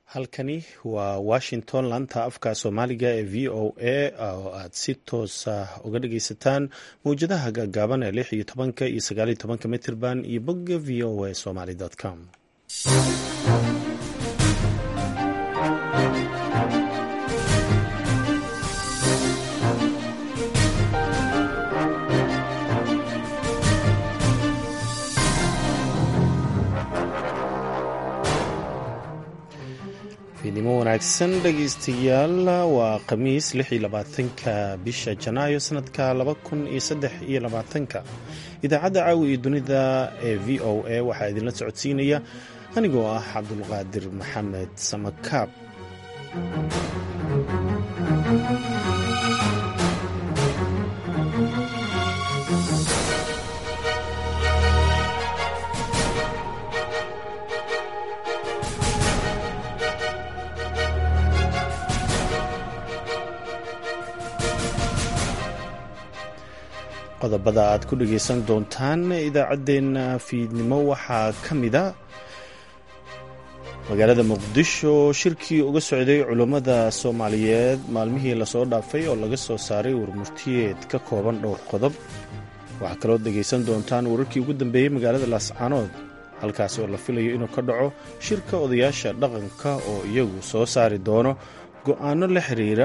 halkani waa washington laanta afka soomaaliga ee v o a oo aad si toosa uga dhageysataan mawjadaha gaagaaban ee lix iyo tobanka iyo sagaal iyo tobanka mitirban iyo bogga v o a somaly com fiidnimo wanaagsan dhegeystayaal waa khamiis lix iyo labaatanka bisha janaayo sanadka laba kun iyo saddex iyo labaatanka idaacadda caawi iyo dunida ee v o a waxaa idinla socodsiinaya anigoo ah cabdulqaadir maxamed samakaab qodobada aad ku dhageysan doontaan idaacaddeenna fiidnimo waxaa ka mida magaalada muqdisho shirkii uga socday culummada soomaaliyeed maalmihii lasoo dhaafay oo laga soo saaray warmurtiyeed ka kooban dhowr qodob waxaa kaloo dhegaysan doontaan wararkii ugu dambeeyey magaalada laascaanood halkaasi oo la filayo inuu ka dhaco shirka odayaasha dhaqanka oo iyagu soo saari doono go'aano la xiriira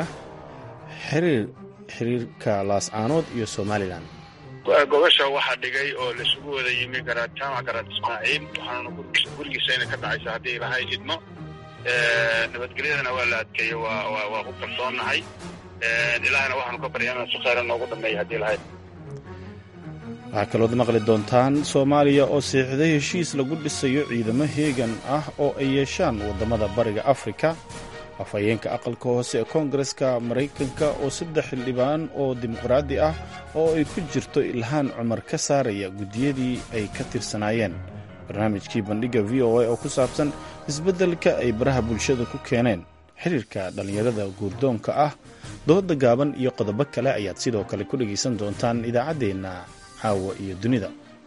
xiriirka laascaanood iyo somalilan gobasha waxaa dhigay oo laisugu wada yimi jaamac garaad ismaaciil waxaanuna gurigiisayna ka dhacaysa haddii ilahay idmo nabadgelyadana waa la adkeeyey waa ku kalsoonnahay ilaahna waxaanu ka barya inaan si khayra noogu dhameeya haddii ilahay waxaa kalood maqli doontaan soomaaliya oo siixday heshiis lagu dhisayo ciidamo heegan ah oo ay yeeshaan waddamada bariga afrika afhayeenka aqalka hoose ee koongareska maraykanka oo saddex xildhibaan oo dimuqraadi ah oo ay ku jirto ilhaan cumar ka saaraya guddiyadii ay ka tirsanaayeen barnaamijkii bandhigga v o a oo ku saabsan isbeddelka ay baraha bulshada ku keeneen xiriirka dhallinyarada guurdoonka ah dooda gaaban iyo qodobo kale ayaad sidoo kale ku dhegaysan doontaan idaacaddeenna caawa iyo dunida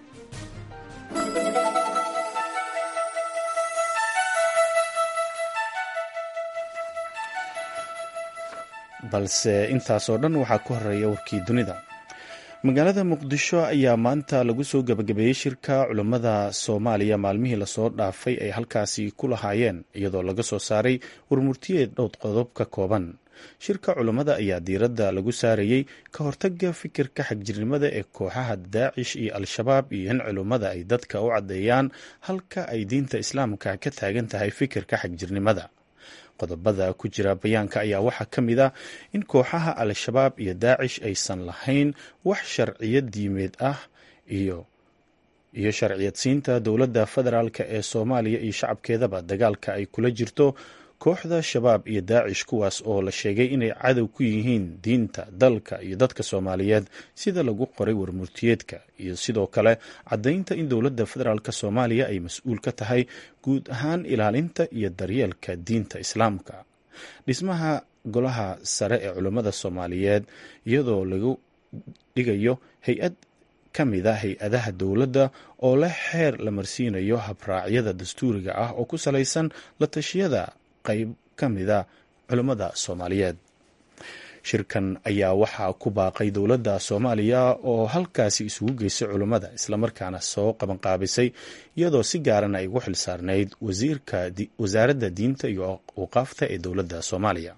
balse intaasoo dhan waxaa ku horeeya warkii dunida magaalada muqdisho ayaa maanta lagu soo gebagabeeyey shirka culummada soomaaliya maalmihii lasoo dhaafay ay halkaasi ku lahaayeen iyadoo laga soo saaray warmurtiyeed dhowd qodob ka kooban shirka culummada ayaa diiradda lagu saarayey ka hortaga fikirka xagjirnimada ee kooxaha daacish iyo al-shabaab iyo in culummada ay dadka u caddeeyaan halka ay diinta islaamka ka taagan tahay fikirka xagjirnimada qodobada ku jira bayaanka ayaa waxaa ka mid ah in kooxaha al-shabaab iyo daacish aysan lahayn wax sharciyad diimeed ah iyo iyo sharciyadsiinta dowladda federaalk ee soomaaliya iyo shacabkeedaba dagaalka ay kula jirto kooxda shabaab iyo daacish kuwaas oo la sheegay inay cadow ku yihiin diinta dalka iyo dadka soomaaliyeed sida lagu qoray warmurtiyeedka iyo sidoo kale caddaynta in dowladda federaalk soomaaliya ay mas-uul ka tahay guud ahaan ilaalinta iyo daryeelka diinta islaamka dhismaha golaha sare ee culummada soomaaliyeed iyadoo lagu dhigayo hay-ad ka mid a hay-adaha dowladda oo leh xeer la marsiinayo habraacyada dastuuriga ah oo ku salaysan la tashiyada qayb ka mida culummada soomaaliyeed shirkan ayaa waxaa ku baaqay dowladda soomaaliya oo halkaasi isugu geysay culummada islamarkaana soo qabanqaabisay iyadoo si gaarana ay ugu xilsaarnayd wasaaradda diinta iyo awqaafta ee dowladda soomaaliya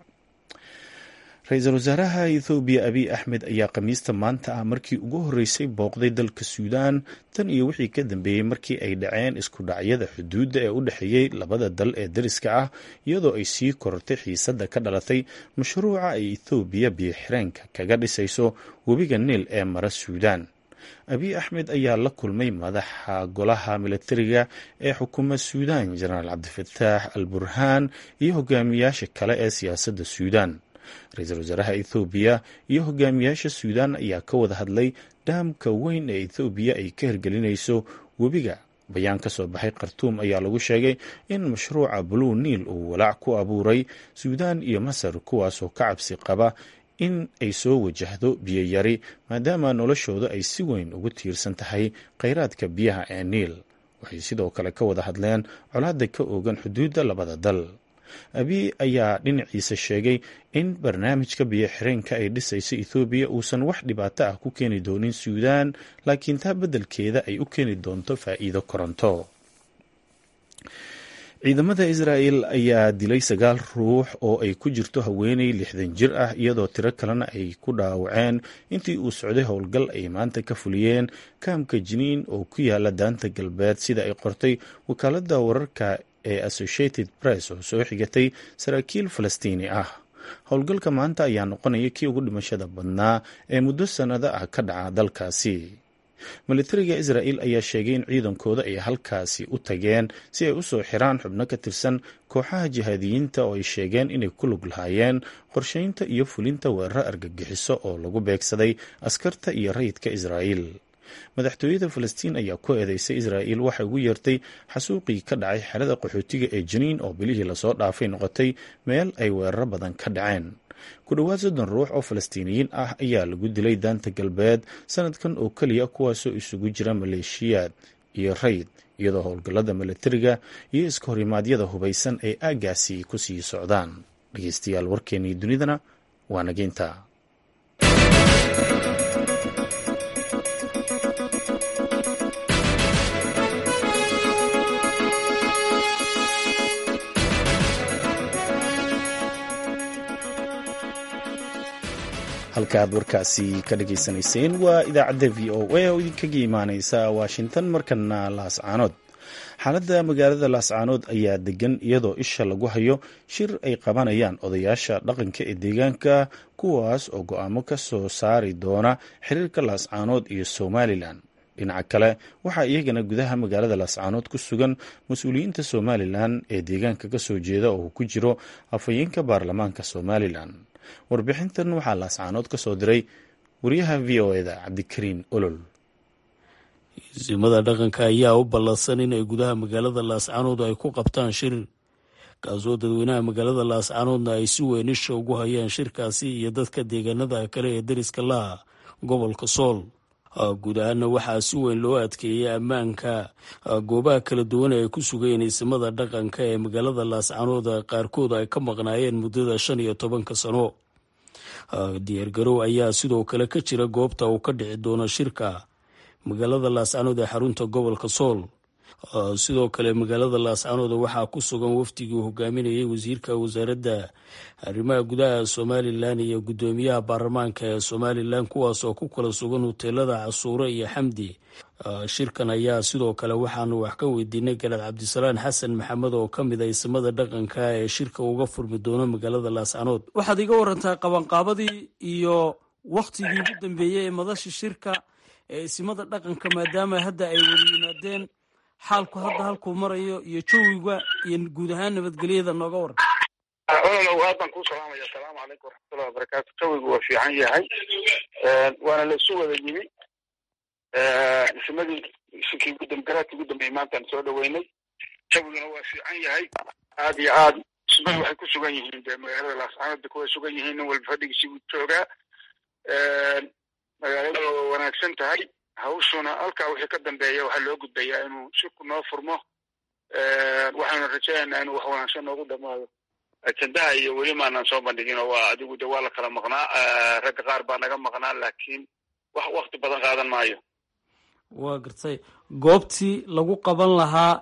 ra-iisul wasaaraha ethoobiya abiy axmed ayaa khamiista maanta ah markii ugu horreysay booqday dalka suudaan tan iyo wixii ka dambeeyey markii ay dhaceen isku dhacyada xuduudda ee u dhexeeyey labada dal ee dariska ah iyadoo ay sii korortay xiisadda ka dhalatay mashruuca ay ethoobiya biyoxireenka kaga dhisayso webiga niil ee mara suudaan abiy axmed ayaa la kulmay madaxa golaha milatariga ee xukuuma suudaan jenaraal cabdifataax al burhaan iyo hogaamiyaasha kale ee siyaasadda suudaan ra-iisul wasaaraha ethoobiya iyo hogaamiyaasha suudaan ayaa ka wada hadlay dhaamka weyn ee ethoobiya ay ka hirgelinayso webiga bayaan ka soo baxay khartuum ayaa lagu sheegay in mashruuca blue niil uu walaac ku abuuray suudaan iyo masar kuwaasoo ka cabsi qaba in ay soo wajahdo biyo yari maadaama noloshooda ay si weyn ugu tiirsan tahay kheyraadka biyaha ee niil waxay sidoo kale ka wada hadleen colaadda ka oogan xuduudda labada dal abiy ayaa dhinaciisa sheegay in barnaamijka biyo xireenka ay dhisayso ethoobiya uusan wax dhibaato ah ku keeni doonin suudaan laakiin taa beddelkeeda ay u keeni doonto faa'iido koronto ciidamada israa'el ayaa dilay sagaal ruux oo ay ku jirto haweeney lixdan jir ah iyadoo tiro kalena ay ku dhaawaceen intii uu socday howlgal ay maanta ka fuliyeen kaamka jiniin oo ku yaala daanta galbeed sida ay qortay wakaaladda wararka ee associated press oo soo xigatay saraakiil falastiini ah howlgalka maanta ayaa noqonaya kii ugu dhimashada badnaa ee muddo sannado ah ka dhaca dalkaasi militariga israa'el ayaa sheegay in ciidankooda ay halkaasi u tageen si ay u soo xiraan xubno ka tirsan kooxaha jihaadiyiinta oo ay sheegeen inay ku lug lahaayeen qorsheynta iyo fulinta weeraro argagixiso oo lagu beegsaday askarta iyo rayidka israa'el madaxtooyada falastiin ayaa ku eedeysay israa'el waxay ugu yeertay xasuuqii ka dhacay xerada qaxootiga ee janiin oo bilihii lasoo dhaafay noqotay meel ay weeraro badan ka dhaceen ku dhowaad soddon ruux oo falastiiniyiin ah ayaa lagu dilay daanta galbeed sanadkan oo keliya kuwaasoo isugu jira maleeshiyaad iyo rayd iyadoo howlgallada milatariga iyo iska horimaadyada hubaysan ay aaggaasi ku sii socdaan dhegeystayaal warkeennii dunidana waa nageynta halka aad warkaasi ka dhageysanayseen waa idaacadda v o a oo idinkaga imaaneysa washington markana laascaanood xaaladda magaalada laascaanood ayaa degan iyadoo isha lagu hayo shir ay qabanayaan odayaasha dhaqanka ee deegaanka kuwaas oo go-aamo ka soo saari doona xiriirka laascaanood iyo somalilan dhinaca kale waxaa iyagana gudaha magaalada laascaanood ku sugan mas-uuliyiinta somalilan ee deegaanka kasoo jeeda oo ku jiro afhayeenka baarlamaanka somalilan warbixintan waxaa laascaanood ka soo diray wariyaha v o eda cabdikariin olol isimada dhaqanka ayaa u ballansan inay gudaha magaalada laascaanood ay ku qabtaan shir kaasoo dadweynaha magaalada laascaanoodna ay si weyn isha ugu hayaan shirkaasi iyo dadka deegaanada kale ee dariska laha gobolka sool guud ahaana waxaa si weyn loo adkeeyay ammaanka goobaha kala duwan ee ay ku sugayeen isimada dhaqanka ee magaalada laascaanood qaarkood ay ka maqnaayeen muddada shan iyo tobanka sano diyaargarow ayaa sidoo kale ka jira goobta uu ka dhici doono shirka magaalada laascaanood ee xarunta gobolka sool sidoo kale magaalada laascaanood waxaa ku sugan wafdigii uu hogaaminayay wasiirka wasaaradda arrimaha gudaha somalilan iyo guddoomiyaha baarlamaanka ee somalilan kuwaas oo ku kala sugan hoteelada casuure iyo xamdi shirkan ayaa sidoo kale waxaanu wax ka weydiinay galaad cabdisalaan xasan maxamed oo ka mid a isimada dhaqanka ee shirka uga furmi doono magaalada laascaanood waxaad iga warantaa qabanqaabadii iyo wakhtigii ugu dambeeyey ee madasha shirka ee isimada dhaqanka maadaama hadda ay wada yimaadeen xaalku hadda halkuu marayo iyo jawiga iyo guud ahaan nabadgelyada nooga waran ololow aad baan kuu salaamaya asalaamu calaykum waraxmatullahi wabarakaatu jawigu waa fiican yahay waana la isu wada yimi isimadii shirkii gudamgaraadkii ugu dambeeyey maantaan soo dhaweynay jawiguna waa fiican yahay aad iyo aad ismadu waxay ku sugan yihiin dee magaalada laascaanood kuway sugan yihiin nin walba fadhigiisii buu joogaa magaalada waa wanaagsan tahay hawshuna halkaa wixii ka dambeeya waxaa loo gudbayaa inuu shirku noo furmo waxaanu rajaynaynaa inuu wax wanaagsan noogu dhamaado ajendaha iyo weli maanaan soo bandhigin oo waa adigu de waa la kala maqnaa ragga qaar baa naga maqnaa laakiin wax wakti badan qaadan maayo waa gartay goobtii lagu qaban lahaa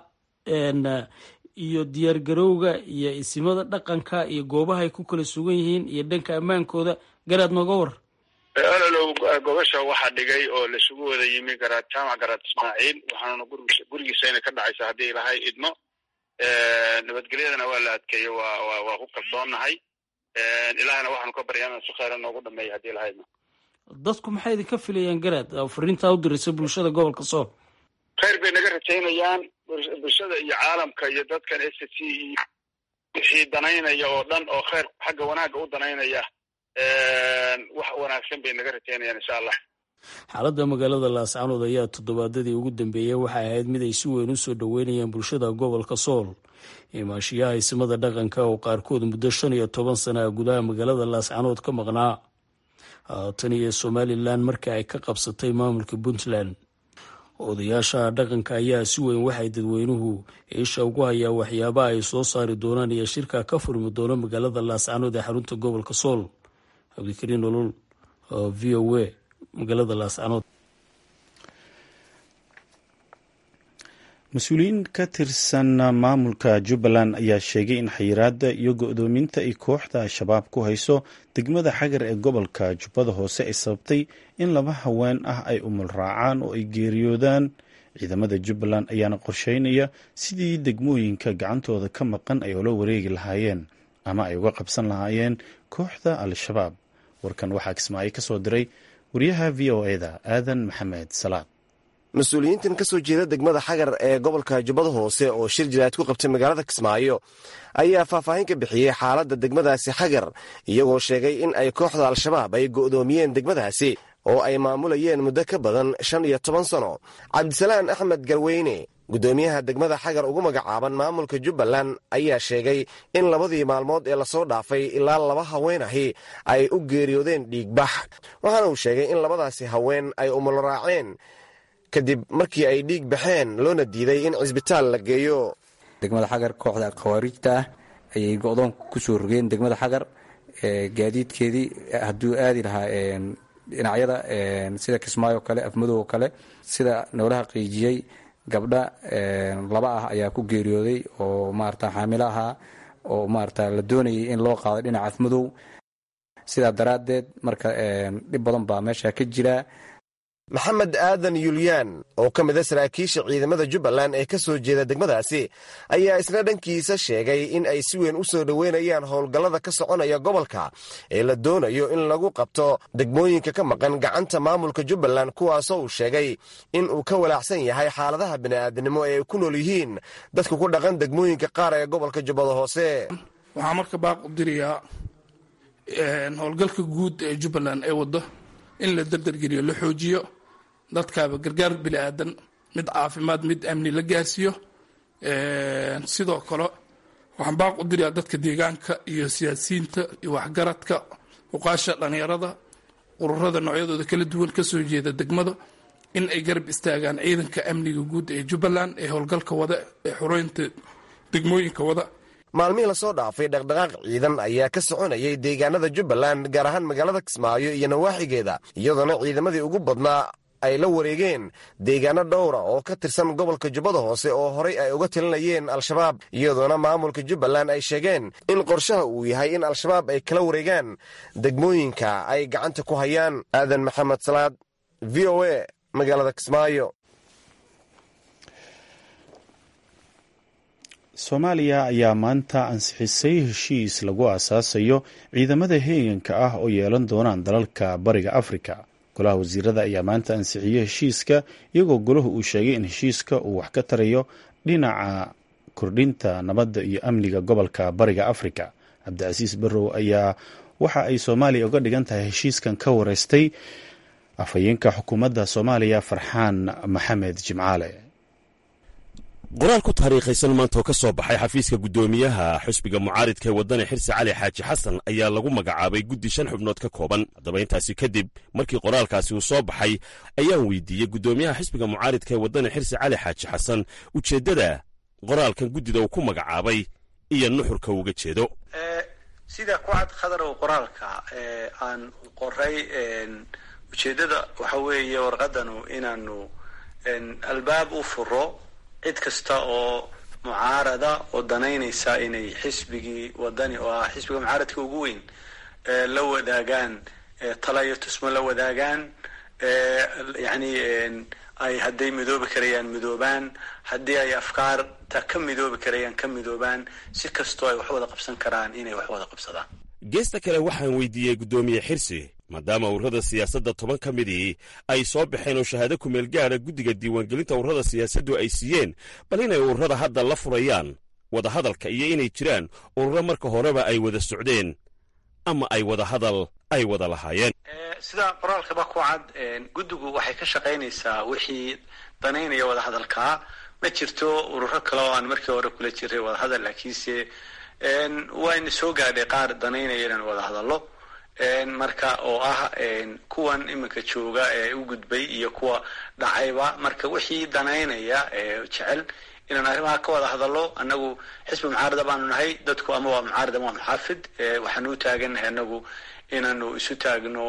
iyo diyaargarowga iyo isimada dhaqanka iyo goobahay ku kala sugan yihiin iyo dhanka ammaankooda garaad nooga war ololow gobasha waxaa dhigay oo laisugu wada yimi garaad jaamac garaad ismaaciil waxaanuna gurigiis gurigiisayna ka dhacaysa haddii ilahay idmo nabadgelyadana waa la adkeeyo waa wa waa ku kalsoonnahay ilahana waxaanu ka baryaa inaan si khayra noogu dhameeyo haddii ilahay idmo dadku maxay idinka filayaan garaad fariintaa u diraysa bulshada gobolka sool khayr bay naga rajaynayaan bulshada iyo caalamka iyo dadkan s c iyo wixii danaynaya oo dhan oo khayr xagga wanaagga u danaynaya wax wanaagsan bay naga rajaynayaan insha allah xaaladda magaalada laascaanood ayaa toddobaadadii ugu dambeeyey waxay ahayd mid ay si weyn u soo dhoweynayaan bulshada gobolka sool imaashiyaha isimada dhaqanka oo qaarkood muddo shan iyo toban sana a gudaha magaalada laascaanood ka maqnaa tan iyo somalilan markii ay ka qabsatay maamulka puntland odayaasha dhaqanka ayaa si weyn waxay dadweynuhu isha ugu hayaa waxyaabaha ay soo saari doonaan iyo shirka ka furmi doono magaalada laascanood ee xarunta gobolka sool cabdikariin nolol oo v o a magaalada laascanood mas-uuliyiin ka tirsan maamulka jubbaland ayaa sheegay in xayiraada iyo go-doominta ay kooxda al-shabaab ku hayso degmada xagar ee gobolka jubbada hoose ay sababtay in laba haween ah ay umul raacaan oo ay geeriyoodaan ciidamada jubbaland ayaana qorsheynaya sidii degmooyinka gacantooda ka maqan ay ula wareegi lahaayeen ama ay uga qabsan lahaayeen kooxda al-shabaab warkan waxaa kismaayo ka soo diray wariyaha v o eda aadan maxamed salaad mas-uuliyiintan ka soo jeeda degmada xagar ee gobolka jubbada hoose oo shir jiraad ku qabtay magaalada kismaayo ayaa faahfaahin ka bixiyey xaaladda degmadaasi xagar iyagoo sheegay in ay kooxda al-shabaab ay go'doomiyeen degmadaasi oo ay maamulayeen muddo ka badan shan iyo toban sano cabdisalaan axmed garweyne guddoomiyaha degmada xagar ugu magacaaban maamulka jubbaland ayaa sheegay in labadii maalmood ee lasoo dhaafay ilaa laba haween ahi ay u geeriyoodeen dhiigbax waxaana uu sheegay in labadaasi haween ay umulraaceen kadib markii ay dhiig baxeen loona diiday in cisbitaal la geeyo degmada xagar kooxda khawaarijta ah ayay go'doon ku soo rogeen degmada xagar gaadiidkeedii hadduu aadi lahaa dhinacyada sida kismaayo kale afmadow kale sida noolaha qiijiyey gabdha laba ah ayaa ku geeriyooday oo maarata xaamilo ahaa oo maarata la doonayay in loo qaado dhinaca afmadow sidaa daraaddeed marka dhib badan baa meesha ka jira maxamed aadan yulyaan oo ka mid a saraakiisha ciidamada jubbaland ee ka soo jeeda degmadaasi ayaa isna dhankiisa sheegay in ay si weyn u soo dhoweynayaan howlgallada ka soconaya gobolka ee la doonayo in lagu qabto degmooyinka ka maqan gacanta maamulka jubbaland kuwaasoo uu sheegay in uu ka walaacsan yahay xaaladaha bini'aadnimo ee ay ku nool yihiin dadka ku dhaqan degmooyinka qaar ee gobolka jubbada hoose waxaa marka baaq u dirayaa howlgalka guud ee jubbaland ee waddo in la dardargeliyo la xoojiyo dadkaaba gargaar bini aadan mid caafimaad mid amni la gaarsiiyo sidoo kale waxaan baaq u dirayaa dadka deegaanka iyo siyaasiyiinta iyo waxgaradka uqaasha dhallinyarada ururada noocyadooda kala duwan kasoo jeeda degmada in ay garab istaagaan ciidanka amniga guud ee jubbaland ee howlgalka wada ee xureynta degmooyinka wada maalmihii lasoo dhaafay dhaqdhaqaaq ciidan ayaa ka soconayay deegaanada jubbaland gaar ahaan magaalada kismaayo iyo nawaaxigeeda iyadoona ciidamadii ugu badnaa ay la wareegeen deegaano dhowra oo ka tirsan gobolka jubbada hoose oo horay ay uga talinayeen al-shabaab iyadoona maamulka jubbaland ay sheegeen in qorshaha uu yahay in al-shabaab ay kala wareegaan degmooyinka ay gacanta ku hayaan aadan maxamed salaad v o a magaalada kismaayo soomaaliya ayaa maanta ansixisay heshiis lagu aasaasayo ciidamada heeganka ah oo yeelan doonaan dalalka bariga afrika golaha wasiirada ayaa maanta ansixiyey heshiiska iyagoo golahu uu sheegay in heshiiska uu wax ka tarayo dhinaca kordhinta nabadda iyo amniga gobolka bariga afrika cabdicasiis barrow ayaa waxa ay soomaaliya uga dhigan tahay heshiiskan ka wareystay afhayeenka xukuumadda soomaaliya farxaan maxamed jimcaale qoraal ku taariikhaysan maanta oo ka soo baxay xafiiska guddoomiyaha xusbiga mucaaridka ee waddani xirsi cali xaaji xasan ayaa lagu magacaabay guddi shan xubnood ka kooban haddaba intaasi kadib markii qoraalkaasi uu soo baxay ayaan weydiiyey guddoomiyaha xisbiga mucaaridka ee waddani xirsi cali xaaji xasan ujeeddada qoraalkan guddida uu ku magacaabay iyo nuxurka uga jeedo sida ku cad khadarow qoraalka aan qoray ujeeddada waxa weeye warqadanu inaanu albaab u furo cid kasta oo mucaarada oo danaynaysa inay xisbigii wadani oo ah xisbiga mucaaradka ugu weyn la wadaagaan tala iyo tusmo la wadaagaan yani ay hadday midoobi karayaan midoobaan haddii ay afkaarta ka midoobi karayaan ka midoobaan si kastoo ay wax wada qabsan karaan inay wax wada qabsadaan geesta kale waxaan weydiiyey guddoomiye xirsi maadaama ururada siyaasadda toban ka midii ay soo baxeen oo shahaado kumeel gaadha guddiga diiwaangelinta ururada siyaasaddu ay siiyeen bal inay ururada hadda la furayaan wadahadalka iyo inay jiraan ururo marka horeba ay wada socdeen ama ay wada hadal ay wada lahaayeen sida qoraalkaba ku cad guddigu waxay ka shaqaynaysaa wixii danaynaya wadahadalkaa ma jirto ururo kale oo aan markii hore kula jiray wadahadal laakiinse wayna soo gaadhay qaar danaynaya inaan wada hadallo marka oo ah kuwan iminka jooga ee u gudbay iyo kuwa dhacayba marka wixii danaynaya jecel inaan arrimaha ka wada hadallo annagu xisbi mucaarada baanu nahay dadku ama waa mucaarad ama waa muxaafid waxaanu u taagannahay annagu inaanu isu taagno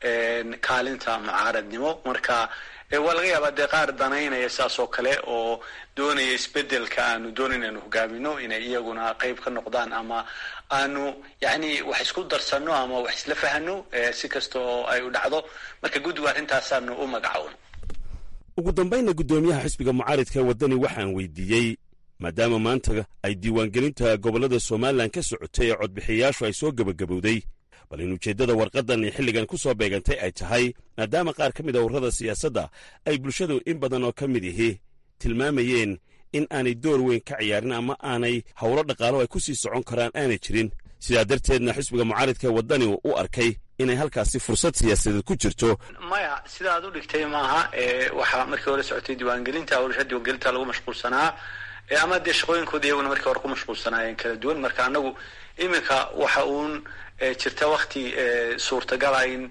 kaalinta mucaaradnimo marka waa laga yaabaa dee qaar danaynaya saas oo kale oo doonaya isbedelka aanu doonayn aanu hogaamino inay iyaguna qayb ka noqdaan ama aanu yani wax isku darsano ama wax isla fahano si kasta oo ay u dhacdo marka guddigu arrintaasaanu u magacowno ugu dambaynna guddoomiyaha xisbiga mucaaridka waddani waxaan weydiiyey maadaama maanta ay diiwaangelinta gobollada somalilan ka socotay ee codbixiyayaashu ay soo gebagabowday bal in ujeeddada warqaddan xilligan ku soo beegantay ay tahay maadaama qaar ka mid a urrada siyaasadda ay bulshadu in badan oo ka mid ihi tilmaamayeen in aanay door weyn ka ciyaarin ama aanay howlo dhaqaalo ay ku sii socon karaan aanay jirin sidaa darteedna xisbiga mucaaridka waddani u arkay inay halkaasi fursad siyaasadeed ku jirto maya sida aad u dhigtay maaha waxaa markii hore socotay diiwaangelinta hawlasha diiwaangelinta lagu mashquulsanaa ama dee shaqooyinkooda iyaguna markii hore ku mashquulsanaayeen kala duwan marka anagu iminka waxa uun jirta wakti suurtagala in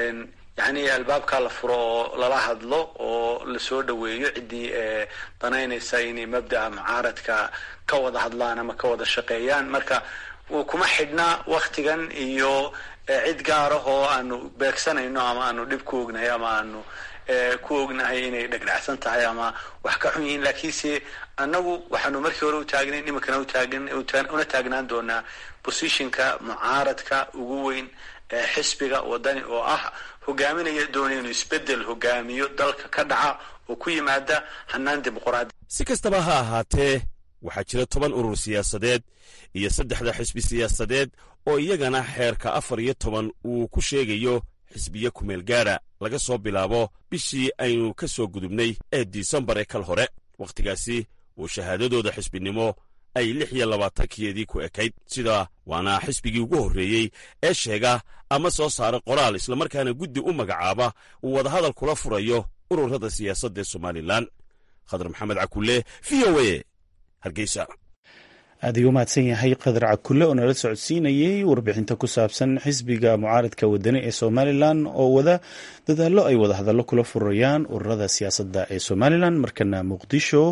yani albaabka la furo oo lala hadlo oo lasoo dhaweeyo ciddii danaynaysa inay mabda'a mucaaradka ka wada hadlaan ama ka wada shaqeeyaan marka kuma xidhna waktigan iyo cid gaarahoo aanu beegsanayno ama aanu dhib ku ognahay ama aanu ku ognahay inay dhegdhacsan tahay ama wax ka xun yihiin laakiinse annagu waxaanu markii hore u taagnayn iminkana utaagan una taagnaan doonaa positionka mucaaradka ugu weyn ee xisbiga wadani oo ah hogaaminaya doonaya inuu isbedel hogaamiyo dalka ka dhaca oo ku yimaada hanaan dimuqraadi si kastaba ha ahaatee waxaa jira toban urur siyaasadeed iyo saddexda xisbi siyaasadeed oo iyagana xeerka afar iyo toban uu ku sheegayo xisbiye kumeel gaadha laga soo bilaabo bishii aynu ka soo gudubnay ee disembar ee kal hore wakhtigaasi oo shahaadadooda xisbinimo ay lix iyo labaatankeedii ku ekayd sida waana xisbigii ugu horreeyey ee sheega ama soo saara qoraal islamarkaana guddi u magacaaba uu wadahadal kula furayo ururada siyaasadda ee somalilan khadar maxamed cakulle v o a hargeysa aad ayuu umahadsan yahay qadar cakulle oo nala socodsiinayey warbixinta ku saabsan xisbiga mucaaradka wadani ee somalilan oo wada dadaallo ay wadahadallo kula furayaan ururada siyaasadda ee somalilan markana muqdisho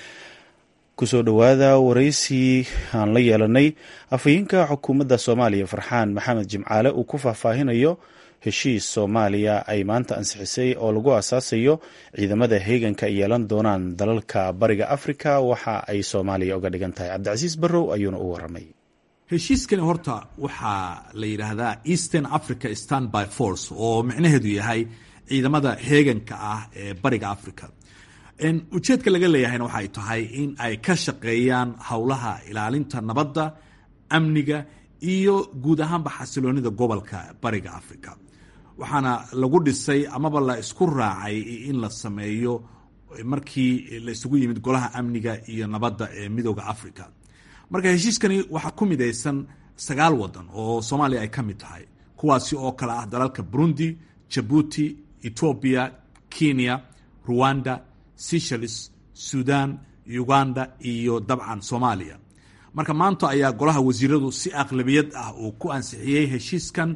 kusoo dhowaada waraysi aan la yeelanay afhayeenka xukuumadda soomaaliya farxaan maxamed jimcaale uu ku faahfaahinayo heshiis soomaaliya ay maanta ansixisay oo lagu aasaasayo ciidamada heeganka ay yeelan doonaan dalalka bariga afrika waxa ay soomaaliya uga dhigan tahay cabdicasiis barrow ayuuna u waramay heshiiskani horta waxaa la yidhaahdaa eastern africa standby force oo micnaheedu yahay ciidamada heeganka ah ee bariga africa ujeedka laga leeyahayna waxay tahay in ay ka shaqeeyaan howlaha ilaalinta nabadda amniga iyo guud ahaanba xasiloonida gobolka bariga africa waxaana lagu dhisay amaba la isku raacay in la sameeyo markii la isugu yimid golaha amniga iyo nabadda ee midooda africa marka heshiiskani waxaa ku midaysan sagaal wadan oo soomaaliya ay ka mid tahay kuwaasi oo kale ah dalalka burundi jabuuti etoobiya kenya ruwanda seychelles sudan uganda iyo dabcan soomaaliya marka maanta ayaa golaha wasiiradu si aqlabiyad ah uu ku ansixiyey heshiiskan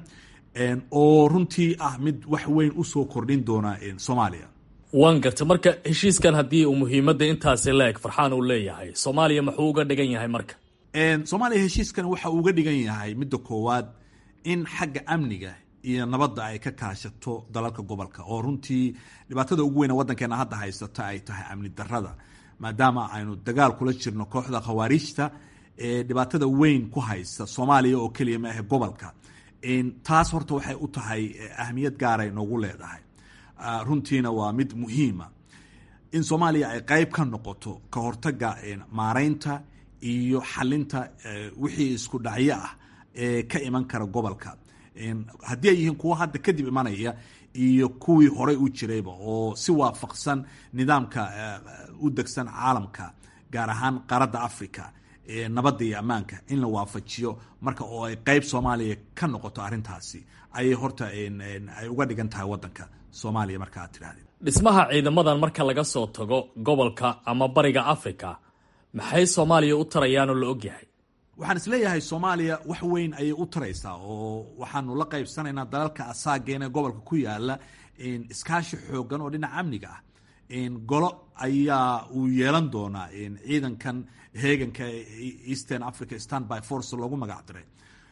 oo runtii ah mid wax weyn usoo kordhin doona soomaaliya waan garta marka heshiiskan haddii uu muhiimadda intaasi la eg farxaan uu leeyahay soomaaliya muxuu uga dhigan yahay marka soomaaliya heshiiskan waxa uu uga dhigan yahay midda koowaad in xagga amniga iyo nabadda ay ka kaashato dalalka gobolka oo runtii dhibaatada ugu weyne waddankeena hadda haysata ay tahay amni darada maadaama aynu dagaal kula jirno kooxda khawaariijta ee dhibaatada weyn ku haysta soomaaliya oo keliya maahe gobolka taas horta waxay u tahay ahmiyad gaaray noogu leedahay runtiina waa mid muhiima in soomaaliya ay qeyb ka noqoto ka hortaga maareynta iyo xalinta wixii isku dhacyo ah ee ka iman kara gobolka haddii ay yihiin kuwo hadda kadib imanaya iyo kuwii horey u jirayba oo si waafaqsan nidaamka u degsan caalamka gaar ahaan qaaradda africa nabadda iyo ammaanka in la waafajiyo marka oo ay qeyb soomaaliya ka noqoto arrintaasi ayay horta ay uga dhigan tahay waddanka soomaaliya marka aad tidhahdeen dhismaha ciidamadan marka laga soo tago gobolka ama bariga africa maxay soomaaliya u tarayaan oo la ogyahay waxaan isleeyahay soomaaliya wax weyn ayay u taraysaa oo waxaanu la qaybsanaynaa dalalka asaageena gobolka ku yaala iskaashi xoogan oo dhinaca amniga ah golo ayaa uu yeelan doonaa ciidankan heeganka eastern africa standby force loogu magac diray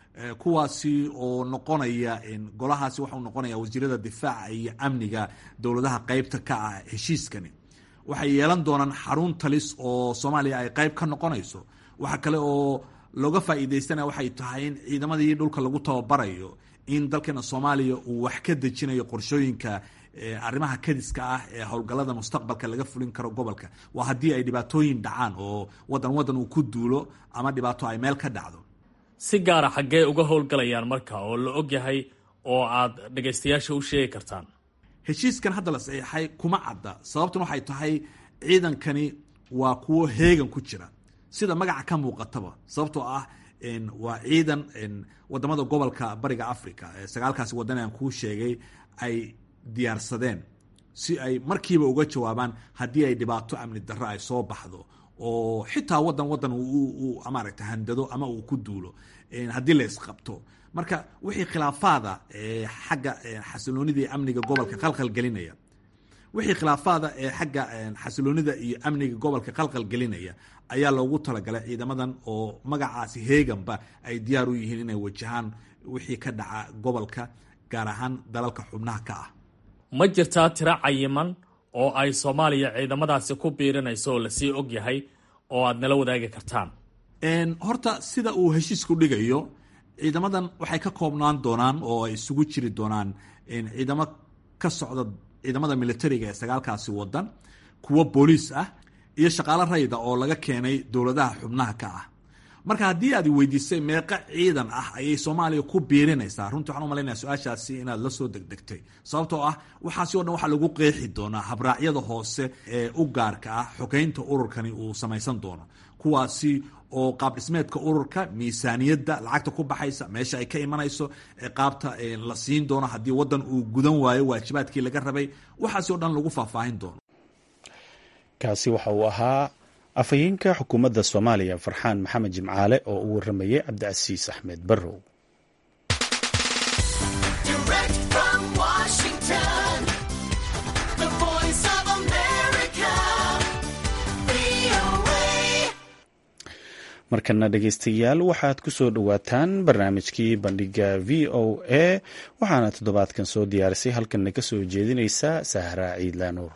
kuwaasi oo noqonaya golahaasi waxau noqonaya wasiirada difaaca iyo amniga dowladaha qeybta ka ah heshiiskani waxay yeelan doonaan xarun talis oo soomaaliya ay qeyb ka noqonayso waxa kale oo looga faa'iidaystanaya waxay tahay in ciidamadii dhulka lagu tababarayo in dalkeena soomaaliya uu wax ka dejinayo qorshooyinka arrimaha kadiska ah ee howlgallada mustaqbalka laga fulin karo gobolka waa haddii ay dhibaatooyin dhacaan oo wadan wadan uu ku duulo ama dhibaato ay meel ka dhacdo si gaara xaggee uga howlgalayaan marka oo la og yahay oo aad dhagaystayaasha u sheegi kartaan heshiiskan hadda la saxiixay kuma cadda sababtuna waxay tahay ciidankani waa kuwo heegan ku jira sida magaca ka muuqataba sababtoo ah waa ciidan wadamada gobolka bariga africa sagaalkaasi wadan aan kuu sheegay ay diyaarsadeen si ay markiiba uga jawaabaan haddii ay dhibaato amni darro ay soo baxdo oo xitaa wadan wadan maaragta handado ama uu ku duulo haddii la isqabto marka wixii khilaafaada xagga xasiloonida iyo amniga gobolka qalqal gelinaya wixii khilaafaada ee xagga xasiloonida iyo amniga gobolka qalqal gelinaya ayaa loogu talagalay ciidamadan oo magacaasi heeganba ay diyaar u yihiin inay wajahaan wixii ka dhaca gobolka gaar ahaan dalalka xubnaha ka ah ma jirtaa tiro cayiman oo ay soomaaliya ciidamadaasi ku biirinayso oo lasii og yahay oo aad nala wadaagi kartaan horta sida uu heshiisku dhigayo ciidamadan waxay ka koobnaan doonaan oo ay isugu jiri doonaan ciidamo ka socda ciidamada militariga ee sagaalkaasi wadan kuwo booliis ah iyo shaqaalo rayda oo laga keenay dowladaha xubnaha ka ah marka haddii aad weydiisay meeqa ciidan ah ayay soomaaliya ku biirinaysaa runtii waxaan u malaynaya su-aashaasi inaad la soo degdegtay sababtoo ah waxaasi o dhan waxaa lagu qeexi doonaa habraacyada hoose ee u gaarka ah xogeynta ururkani uu samaysan doono kuwaasi oo qaab dhismeedka ururka miisaaniyadda lacagta ku baxaysa meesha ay ka imanayso qaabta la siin doono haddii wadan uu gudan waayo waajibaadkii laga rabay waxaasi o dhan lagu faahfaahin doono kaasi waxa uu ahaa afhayeenka xukuumadda soomaaliya farxaan maxamed jimcaale oo u waramayay cabdicasiis axmed barrow markana dhegeystayaal waxaad ku soo dhowaataan barnaamijkii bandhiga v o a waxaana toddobaadkan soo diyaarisay halkanna ka soo jeedinaysa sahra ciidlaanuur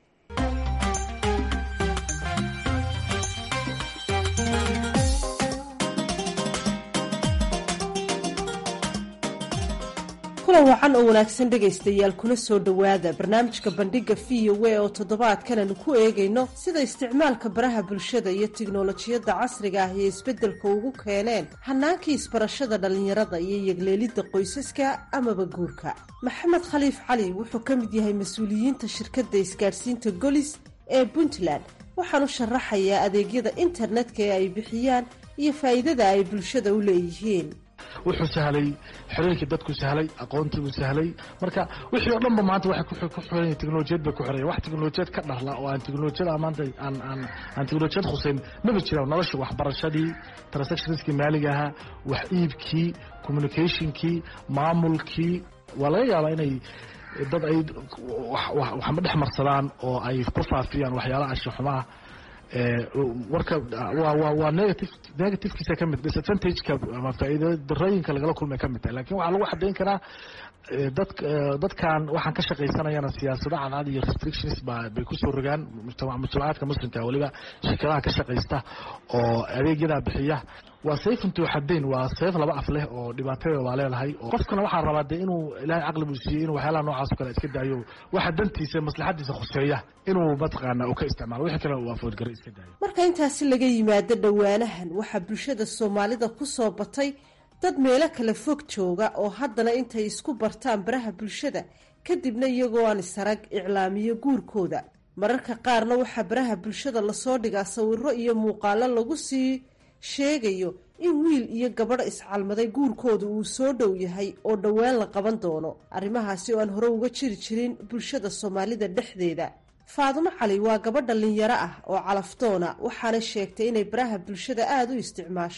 kulan wacan oo wanaagsan dhegaystayaal kuna soo dhowaada barnaamijka bandhiga v o a oo toddobaadkan aanu ku eegayno sida isticmaalka baraha bulshada iyo tiknolojiyadda casriga ah iyo isbeddelka ugu keeneen hanaankii isbarashada dhallinyarada iyo yegleelidda qoysaska amaba guurka maxamed khaliif cali wuxuu ka mid yahay mas-uuliyiinta shirkadda isgaadhsiinta golis ee puntland waxaanu sharaxayaa adeegyada internetka ee ay bixiyaan iyo faa'iidada ay bulshada u leeyihiin wuxuu sahlay xorooyinkii dadku sahlay aqoontiibuu sahlay marka wixii oo dhanba maanta waxay ku xiran teknolojiyad bay ku xiran wax teknolojiyad ka dharla oo aan teknolojiyada maanta aan aan aan teknolojiyad khuseyn maba jiraan nolosha waxbarashadii transactionskii maaliga ahaa wax iibkii communicationkii maamulkii waa laga yaabaa inay dad ay waxma dhex marsadaan oo ay ku faafiyaan waxyaalaha anshaxumaha warka waa negative negativekiisa ka mid disadvantageka ama faa'iida darooyinka lagala kulmay ka mid tahay lakin waxaa lagu xadayn karaa dad dadkan waxaan ka shaqaysanayana siyaasado cadcad iyo restrictions ba bay kusoo rogaan mujtamacaadka muslimka weliba shirkadaha ka shaqaysta oo adeegyadaa bixiya waa sayf intuu xadayn waa sayf laba af leh oo dhibaatadeeda waa leedahay qofkana waxaa rabaa dee inuu ilaahay caqli buu siiyey inuu waxyaalaha noocaas o kale iska daayo waxa dantiisa maslaxadiisa khuseeya inuu mataqaana uu ka isticmaalo wixii kale uu afoodgaro iska daayo marka intaasi laga yimaado dhowaanahan waxaa bulshada soomaalida ku soo batay dad meelo kala fog jooga oo haddana intay isku bartaan baraha bulshada kadibna iyagoo aan isarag iclaamiyo guurkooda mararka qaarna waxaa baraha bulshada lasoo dhigaa sawiro iyo muuqaalo lagu sii sheegayo in wiil iyo gabadh iscalmaday guurkooda uu soo dhow yahay oo dhowaan la qaban doono arrimahaasi oo aan hore uga jiri jirin bulshada soomaalida dhexdeeda faadumo cali waa gabadh dhallinyaro ah oo calafdoona waxaana sheegtay inay baraha bulshada aada u isticmaasho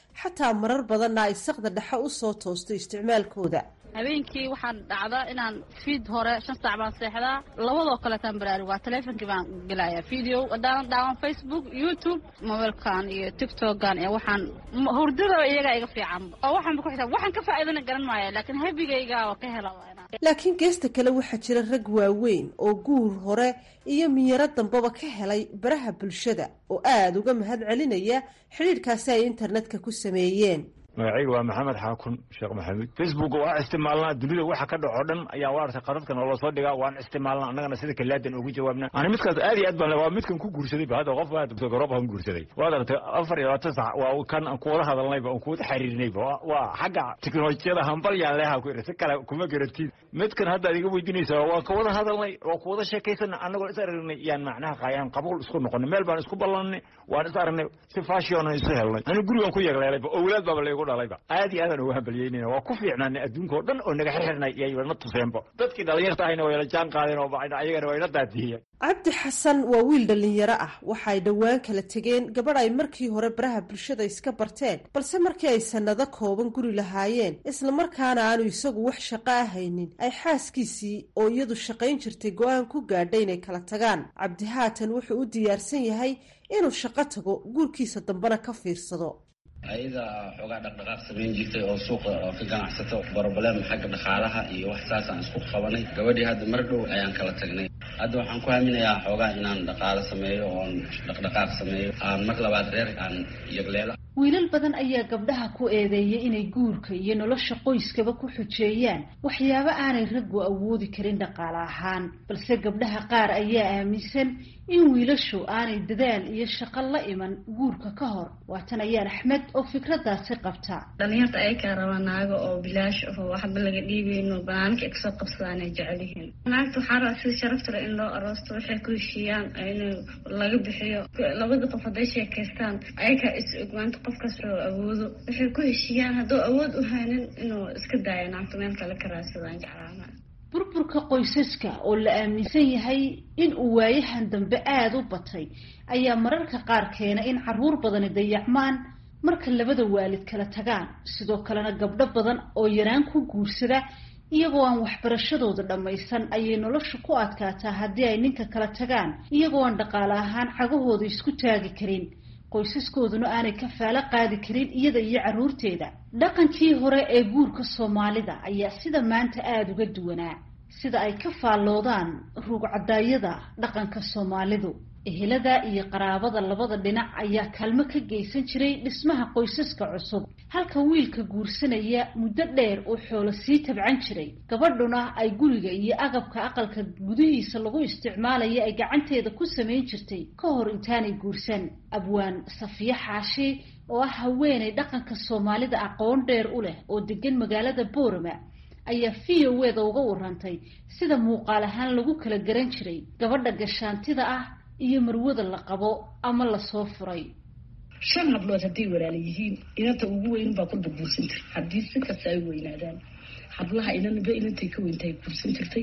xataa marar badanna ay saqda dhexe u soo toosto isticmaalkooda habeenkii waxaan dhacdaa inaan fiid hore shan saac baan seexdaa labadoo kaleetaan baraarug waa taleefonkii baan gelayaa video haddaanan daawan facebook youtube mobiilkan iyo tictokan iyo waxaan hurdada iyagaa iga fiican oo waxaanba ku xisaab waxaan ka faa'iidana garan maaya laakiin habigayga oo ka hela laakiin geesta kale waxaa jira rag waaweyn oo guur hore iyo miyaro dambaba ka helay baraha bulshada oo aada uga mahad celinaya xidhiidhkaasi ay internetka ku sameeyeen magacayga waa maxamed xaakun sheekh maxamuud facebook waa isticmaalnaa dunida waxa ka dhaco dhan ayaa waarta qadadkan oo lasoo dhigaa waan isticmaalnaa annagana sida kalaadan ugu jawaabna ani midkaas aad iyo aad baan waa midkan ku guursaday ba hadda qof waa garoob han guursaday waad aragtay afar iyo labaatan sac waa kan aan kuwada hadalnayba aan kuwada xiriirinayba waa xagga teknolojiyada hambal yaan leeha ku iri si kale kuma garantiin midkan hadda ad iga weydiinaysa waan kawada hadalnay waan kuwada sheekaysana annagoo is aragnay yaan macnaha qaayaan qabuul isku noqonay meel baan isku ballanay waan is aragnay si fashion isu helnay ani gurigan ku yeegleelayba owlaad baaba laygu dhalayba aad iyo aadaan uga hambalyeynayna waa ku fiicnaanay adduunka oo dhan oo naga xirxirnay iyay na tuseenba dadkii dhalinyarta ahayna way la jaan qaadeen oo ayagana way na daadiyeen cabdi xasan waa wiil dhallinyaro ah waxa ay dhowaan kala tegeen gabadh ay markii hore baraha bulshada iska barteen balse markii ay sannado kooban guri lahaayeen islamarkaana aanu isagu wax shaqo ahaynin ay xaaskiisii oo iyadu shaqayn jirtay go-aan ku gaadhay inay kala tagaan cabdi haatan wuxuu u diyaarsan yahay inuu shaqo tago guurkiisa dambena ka fiirsado ayada xoogaa dhaqdhaqaaq samayn jirtay oo suuqa oo ka ganacsato broblem xagga dhaqaalaha iyo wax saasaan isku qabanay gabadhii hadda mar dhow ayaan kala tagnay hadda waxaan ku haminayaa xoogaa inaan dhaqaalo sameeyo oon dhaqdhaqaaq sameeyo aan mar labaad reer aan yagleelo wiilal badan ayaa gabdhaha ku eedeeyay inay guurka iyo nolosha qoyskaba ku xujeeyaan waxyaabo aanay raggu awoodi karin dhaqaale ahaan balse gabdhaha qaar ayaa aaminsan in wiilashu aanay dadaal iyo shaqo la iman guurka ka hor waatan ayaan axmed oo fikradaasi qabta dhalinyarta ayakaa raba naago oo bilaash aho waxba laga dhiibeyno banaanka ay kasoo qabsadaan ay jecel yihiin naagta waxaa raba sida sharafta le in loo aroosto waxay ku heshiiyaan in laga bixiyo labada qof hadday sheekaystaan ayakaa is og maanta qofkaas oo awoodo waxay ku heshiiyaan hadduu awood u haynin inuu iska daayo naagta meel kale ka raadsadaan jeclaana burburka qoysaska oo la aaminsan yahay in uu waayahan dambe aada u batay ayaa mararka qaar keena in caruur badani dayacmaan marka labada waalid kala tagaan sidoo kalena gabdho badan oo yaraan ku guursada iyagoo aan waxbarashadooda dhammaysan ayay nolosha ku adkaataa haddii ay ninka kala tagaan iyagoo aan dhaqaale ahaan cagahooda isku taagi karin qoysaskooduna aanay kafaalo qaadi karin iyada iyo carruurteeda dhaqankii hore ee guurka soomaalida ayaa sida maanta aada uga duwanaa sida ay ka faalloodaan ruugcadaayada dhaqanka soomaalidu ehelada iyo qaraabada labada dhinac ayaa kaalmo ka geysan jiray dhismaha qoysaska cusub halka wiilka guursanaya muddo dheer uu xoolo sii tabcan jiray gabadhuna ay guriga iyo agabka aqalka gudihiisa lagu isticmaalaya ay gacanteeda ku samayn jirtay ka hor intaanay guursan abwaan safiye xaashi oo ah haweenay dhaqanka soomaalida aqoon dheer u leh oo degan magaalada boorama ayaa v o eda uga warantay sida muuqaal ahaan lagu kala garan jiray gabadha gashaantida ah iyo marwada la qabo ama lasoo furay shan hablood hadday walaala yihiin inanta ugu weyn baa kulba guursan jirta haddii si kasta ay weynaadaan hablaha inanba inantay ka weyntahay guursan jirtay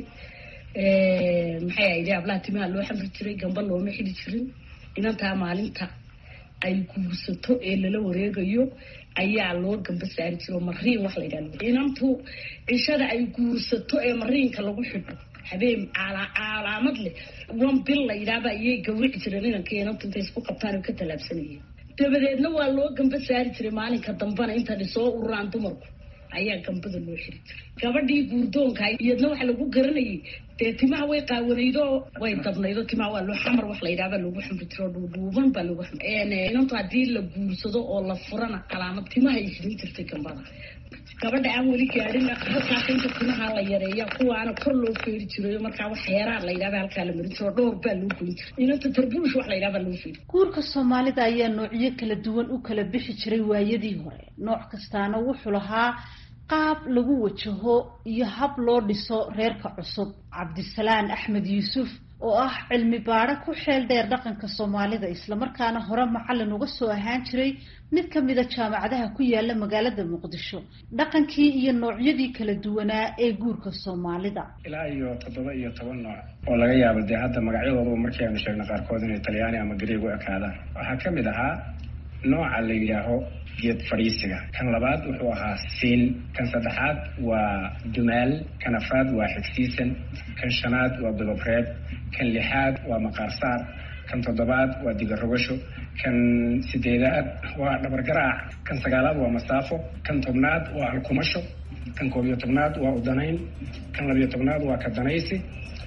maxay ahayd hablaha timaha loo xamri jiray gamba looma xili jirin inantaa maalinta ay guursato ee lala wareegayo ayaa loo gamba saari jiro mariin wax la yidhahdo inantu cishada ay guursato ee mariinka lagu xidho habeen calaamad leh wan bil la yidhaahba iyay gawrici jireen inanka inantu intay isku qabtaan oo ka tallaabsanayeen dabadeedna waa loo gamba saari jiray maalinka dambana inta soo ururaan dumarku ayaa gambada loo xiri jiray gabadhii guurdoonka iyadna waxa lagu garanayay dee timaha way qaawanaydo way dabnaydo timaha waa loo xamar wax la yidhahba lagu xamri jiro dhuudhuuban baa lagu xamri inantu haddii la guursado oo la furana calaamad timaha ay xidhin jirtay gambada gabadha aan weli gaadhin halkaas inta timaha la yareeya kuwaana kor loo feeri jirayo markaa wax heeraan la yidhahba halkaa la marin jiro dhowr baa loo goyn jiray inanta tarbuush wax la yidhahba loo feeri guurka soomaalida ayaa noocyo kala duwan u kala bixi jiray waayadii hore nooc kastaana wuxuu lahaa qaab lagu wajaho iyo hab loo dhiso reerka cusub cabdisalaan axmed yuusuf oo ah cilmi baadho ku xeel dheer dhaqanka soomaalida islamarkaana hore macallin uga soo ahaan jiray mid ka mida jaamacadaha ku yaala magaalada muqdisho dhaqankii iyo noocyadii kala duwanaa ee guurka soomaalida ilaa iyo toddoba iyo toban nooc oo laga yaabo dee hadda magacyadooduba markii aynu sheegno qaarkood inay talyaani ama gareeg u ekaadaan waxaa ka mid ahaa nooca la yidhaaho geed fadhiisiga kan labaad wuxuu ahaa siin kan saddexaad waa dumaal kan afaad waa xigsiisan kan shanaad waa bilobreed kan lixaad waa maqaarsaar kan toddobaad waa digarogasho kan sideedaad waa dhabargaraac kan sagaalaad waa masaafo kan tobnaad waa alkumasho kan koob iyo tobnaad waa udanayn kan labiyo tobnaad waa kadanaysi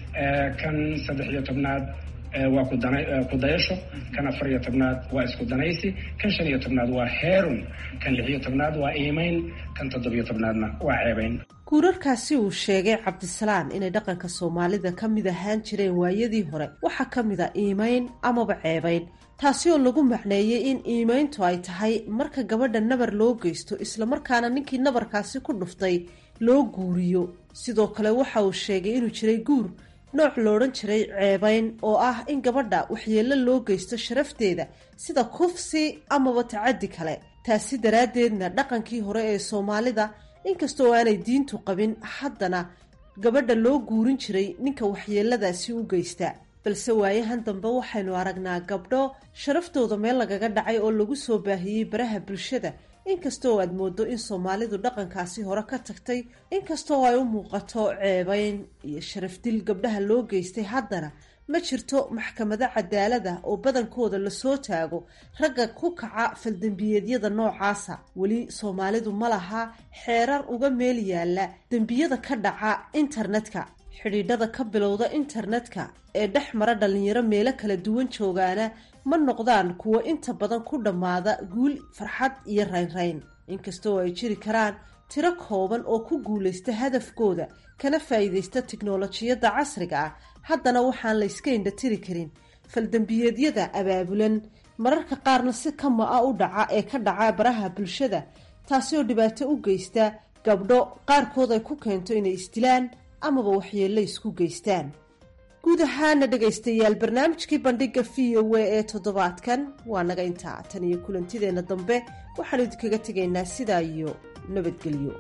kan saddex iyo tobnaad waa kudayasho kan afar iyo tobnaad waa isku danaysi kan shan iyo tobnaad waa heerun kan lix iyo tobnaad waa iimayn kan toddobiyo tobnaadna waa ceebayn guurarkaasi uu sheegay cabdisalaan inay dhaqanka soomaalida ka mid ahaan jireen waayadii hore waxaa ka mid a iimayn amaba ceebayn taasi oo lagu macneeyey in iimayntu ay tahay marka gabadha nabar loo geysto islamarkaana ninkii nabarkaasi ku dhuftay loo guuriyo sidoo kale waxa uu sheegay inuu jiray guur nooc lo odhan jiray ceebayn oo ah in gabadha waxyeello loo geysto sharafteeda sida kufsi amaba tacaddi kale taasi daraaddeedna dhaqankii hore ee soomaalida inkasta oo aanay diintu qabin haddana gabadha loo guurin jiray ninka waxyeeladaasi u geysta balse waayahan dambe waxaynu aragnaa gabdho sharaftooda meel lagaga dhacay oo lagu soo baahiyey baraha bulshada inkastoo aad moodo in soomaalidu dhaqankaasi hore ka tagtay inkastoo ay u muuqato ceebayn iyo sharafdil gabdhaha loo geystay haddana ma jirto maxkamado cadaalada oo badankooda lasoo taago ragga ku kaca faldembiyeedyada noocaasa weli soomaalidu ma laha xeerar uga meel yaalla dembiyada ka dhaca internetka xidhiidhada ka bilowda internetka ee dhex mara dhallinyaro meelo kala duwan joogaana ma noqdaan kuwo inta badan ku dhammaada guul farxad iyo raynrayn inkastoo ay jiri karaan tiro kooban oo ku guulaysta hadafkooda kana faa'iidaysta tiknolojiyadda casriga ah haddana waxaan la yska indhatiri karin faldembiyeedyada abaabulan mararka qaarna si kama a u dhaca ee ka dhaca baraha bulshada taasi oo dhibaato u geysta gabdho qaarkood ay ku keento inay isdilaan amaba waxyeello isku geystaan guud ahaana dhegaystayaal barnaamijkii bandhiga v o a ee toddobaadkan waa naga intaa tan iyo kulantideenna dambe waxaanu idinkaga tegaynaa sidaa iyo nabadgelyo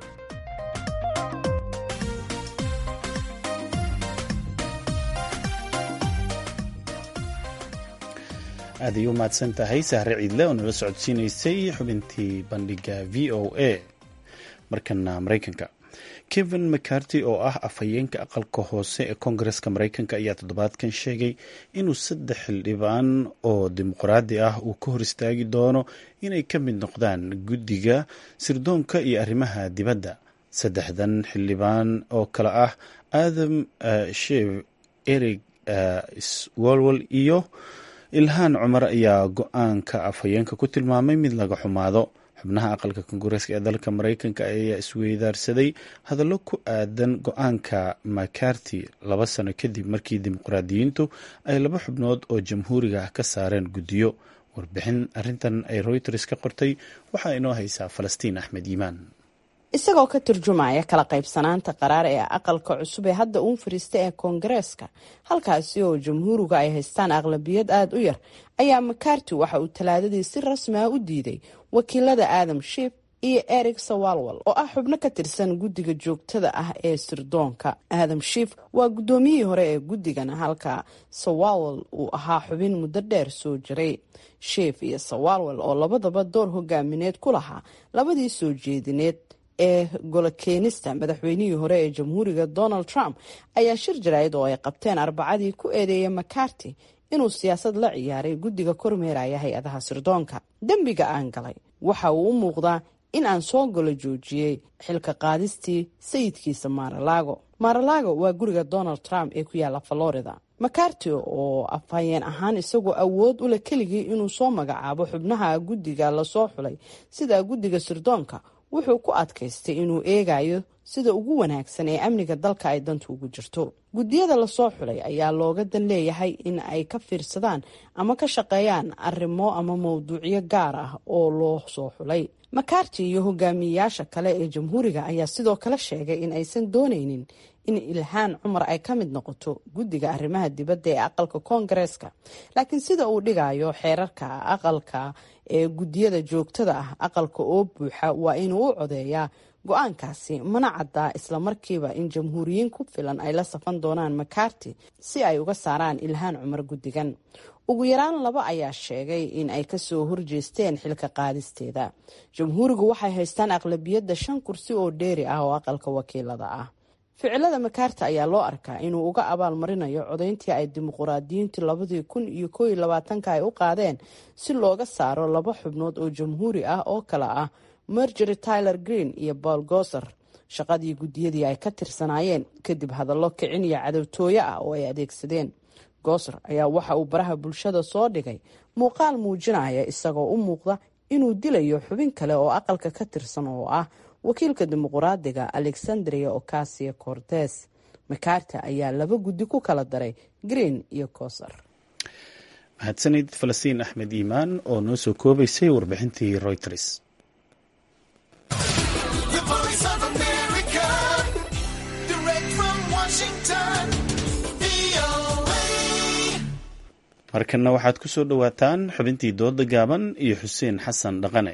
aad ay u mahadsan tahay sahre ciidle oo nala socodsiinaysay xubintii bandhiga v o a markana maraykanka kevin mccarty oo ah afhayeenka aqalka hoose ee koongareska maraykanka ayaa toddobaadkan sheegay inuu saddex xildhibaan oo dimuqraadi ah uu ka hor istaagi doono inay ka mid noqdaan guddiga sirdoonka iyo arrimaha dibadda saddexdan xildhibaan oo kale ah adam shev eric swalwal iyo ilhaan cumar ayaa go-aanka afhayeenka ku tilmaamay mid laga xumaado xubnaha aqalka koongareeska ee dalka maraykanka ayaa isweydaarsaday hadallo ku aadan go-aanka macarty laba sano kadib markii dimuqraadiyiintu ay laba xubnood oo jamhuuriga ah ka saareen guddiyo warbixin arrintan ay reuters ka qortay waxaa inoo haysaa falastiin axmed yimaan isagoo ka turjumaya kala qaybsanaanta qaraar ee aqalka cusub ee hadda uun fariista ee koongareeska halkaasi oo jamhuuriga ay haystaan aqlabiyad aada u yar ayaa macarty waxa uu talaadadii si rasmi ah u diiday wakiilada aadam shiif iyo eric sawalwal oo ah xubno ka tirsan guddiga joogtada ah ee sirdoonka aadam shiif waa guddoomiyihii hore ee guddigana halka sawalwal uu ahaa xubin muddo dheer soo jiray shiif iyo sawalwal oo labadaba door hogaamineed ku lahaa labadii soo jeedineed ee golo keenista madaxweynihii hore ee jamhuuriga donald trump ayaa shir jaraa'id oo ay qabteen arbacadii ku eedeeyay macarty inuu siyaasad la ciyaaray guddiga kormeeraya hay-adaha sirdoonka dembiga aan galay waxa uu u muuqdaa in aan soo golo joojiyey xilka qaadistii sayidkiisa maaralaago maaralaago waa guriga donald trump ee ku yaala florida macarty oo afhayeen ahaan isagoo awood ule keligii inuu soo magacaabo xubnaha guddiga lasoo xulay sida guddiga sirdoonka wuxuu ku adkaystay inuu eegayo sida ugu wanaagsan ee amniga dalka ay dantu ugu jirto guddiyada lasoo xulay ayaa looga dan leeyahay in ay ka fiirsadaan ama ka shaqeeyaan arrimo ama mowduucyo gaar ah oo loo soo xulay macarty iyo hogaamiyeyaasha kale ee jamhuuriga ayaa sidoo kale sheegay in aysan dooneynin in ilhaan cumar ay ka mid noqoto guddiga arrimaha dibadda ee aqalka koongareeska laakiin sida uu dhigayo xeerarka aqalka ee guddiyada joogtada ah aqalka oo buuxa waa inuu u codeeyaa go-aankaasi mana caddaa islamarkiiba in jamhuuriyiin ku filan ay la safan doonaan macarty si ay uga saaraan ilhaan cumar guddigan ugu yaraan laba ayaa sheegay in ay kasoo horjeesteen xilka qaadisteeda jamhuurigu waxay haystaan aqlabiyadda shan kursi oo dheeri ah oo aqalka wakiilada ah ficilada makaarta ayaa loo arkaa inuu uga abaal marinayo codayntii ay dimuquraadiyiintu labadii kun iyo koo iyo labaatanka ay u qaadeen si looga saaro laba xubnood oo jamhuuri ah oo kale ah margery tyler green iyo paul goser shaqadii guddiyadii ay ka tirsanaayeen kadib hadallo kicin iyo cadowtooyo ah oo ay adeegsadeen gooser ayaa waxa uu baraha bulshada soo dhigay muuqaal muujinaya isagoo u muuqda inuu dilayo xubin kale oo aqalka ka tirsan oo ah wakiilka dimuquraadiga alexandria ocasio cortes makarta ayaa laba guddi ku kala daray green iyo koser mahadsanid falastiin axmed iimaan oo noo soo koobaysay warbixintii reuters markanna waxaad ku soo dhowaataan xubintii dooda gaaban iyo xuseen xasan dhaqane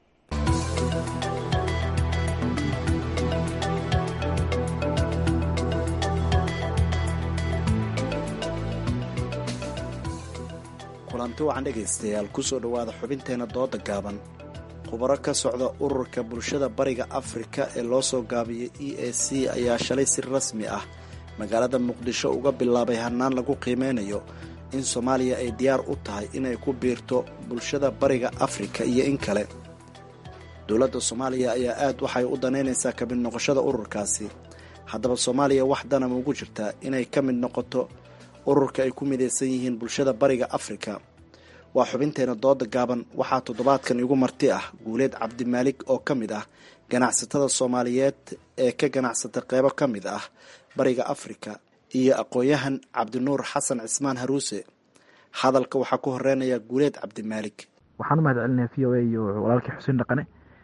kulanti wacan dhegaystayaal kusoo dhowaada xubinteena dooda gaaban khubaro ka socda ururka bulshada bariga afrika ee loo soo gaabiyey e a c ayaa shalay si rasmi ah magaalada muqdisho uga bilaabay hannaan lagu qiimeynayo in soomaaliya ay diyaar u tahay inay ku biirto bulshada bariga afrika iyo in kale dowladda soomaaliya ayaa aad waxay u danaynaysaa ka mid noqoshada ururkaasi haddaba soomaaliya wax dana maugu jirtaa inay ka mid noqoto ururka ay ku midaysan yihiin bulshada bariga afrika waa xubinteena dooda gaaban waxaa toddobaadkan igu marti ah guuleed cabdimaalig oo ka mid ah ganacsatada soomaaliyeed ee ka ganacsata qeybo ka mid ah bariga afrika iyo aqoon-yahan cabdinuur xasan cismaan haruuse hadalka waxaa ku horeynaya guuleed cabdimaalig waxaan u mahad celinaya v o a iyo walaalkii xuseen dhaqane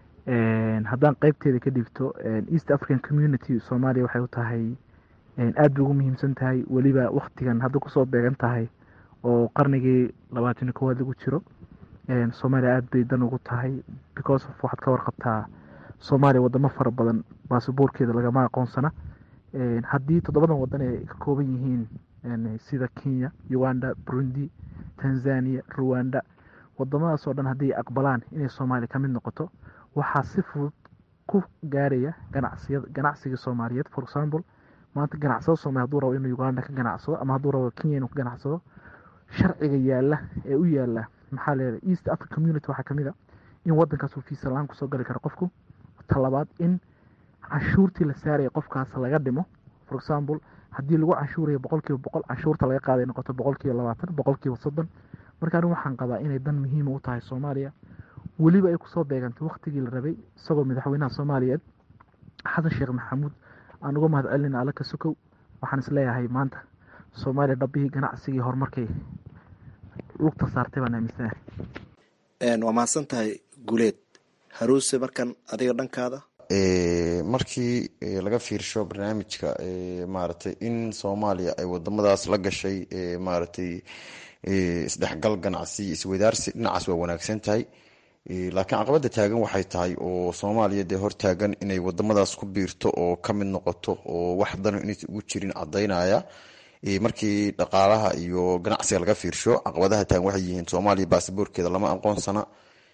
haddaan qeybteeda ka dhigto east african community soomaaliya waxay u tahay aad bay ugu muhiimsan tahay weliba waktigan hadda kusoo beegan tahay oo qarnigii labaatani koowaad lagu jiro soomaaliya aad bay dan ugu tahay because of waxaad ka warqabtaa soomaaliya wadamo fara badan basaboorkeeda lagama aqoonsana haddii toddobadan wadan ay ka kooban yihiin sida kenya uganda burundi tanzania ruwanda wadamadaas oo dhan haddii aqbalaan inay soomaaliya ka mid noqoto waxaa si fudud ku gaaraya ganacsiya ganacsiga soomaaliyeed for example maanta ganacsado soomaliya haduu rabo inuu uganda ka ganacsado ama hadduu rabo kenya inuu ka ganacsado sharciga yaala ee u yaala maxaa leedahay east africa community waxaa kamid a in wadankaas uu fiisa la-aan kusoo gali karo qofku talabaad in canshuurtii la saaraya qofkaas laga dhimo for example haddii lagu canshuurayo boqol kiiba boqol canshuurta laga qaaday noqoto boqol kiiba labaatan boqol kiiba soddon marka anig waxaan qabaa inay dan muhiima u tahay soomaaliya weliba ay kusoo beegantay waktigii la rabay isagoo madaxweynaha soomaaliyeed xasan sheekh maxamuud aan uga mahad celina alla ka sokow waxaan isleeyahay maanta soomaaliya dhabbihii ganacsigii horumarkay lugta saartay baan aaminsanahay waa mahadsan tahay guuleed haruuse markan adiga dhankaada markii laga fiirsho barnaamijka maaragtay in soomaaliya ay wadamadaas la gashay maaragtay isdhexgal ganacsi iswadaarsi dhinacaas waa wanaagsan tahay laakiin caqabada taagan waxay tahay oo soomaaliya dee hortaagan inay wadamadaas ku biirto oo ka mid noqoto oo wax dano inaysa ugu jirin cadaynaya markii dhaqaalaha iyo ganacsiga laga fiirsho caqabadaha taagan waxay yihiin soomaaliya baasaboorkeeda lama aqoonsana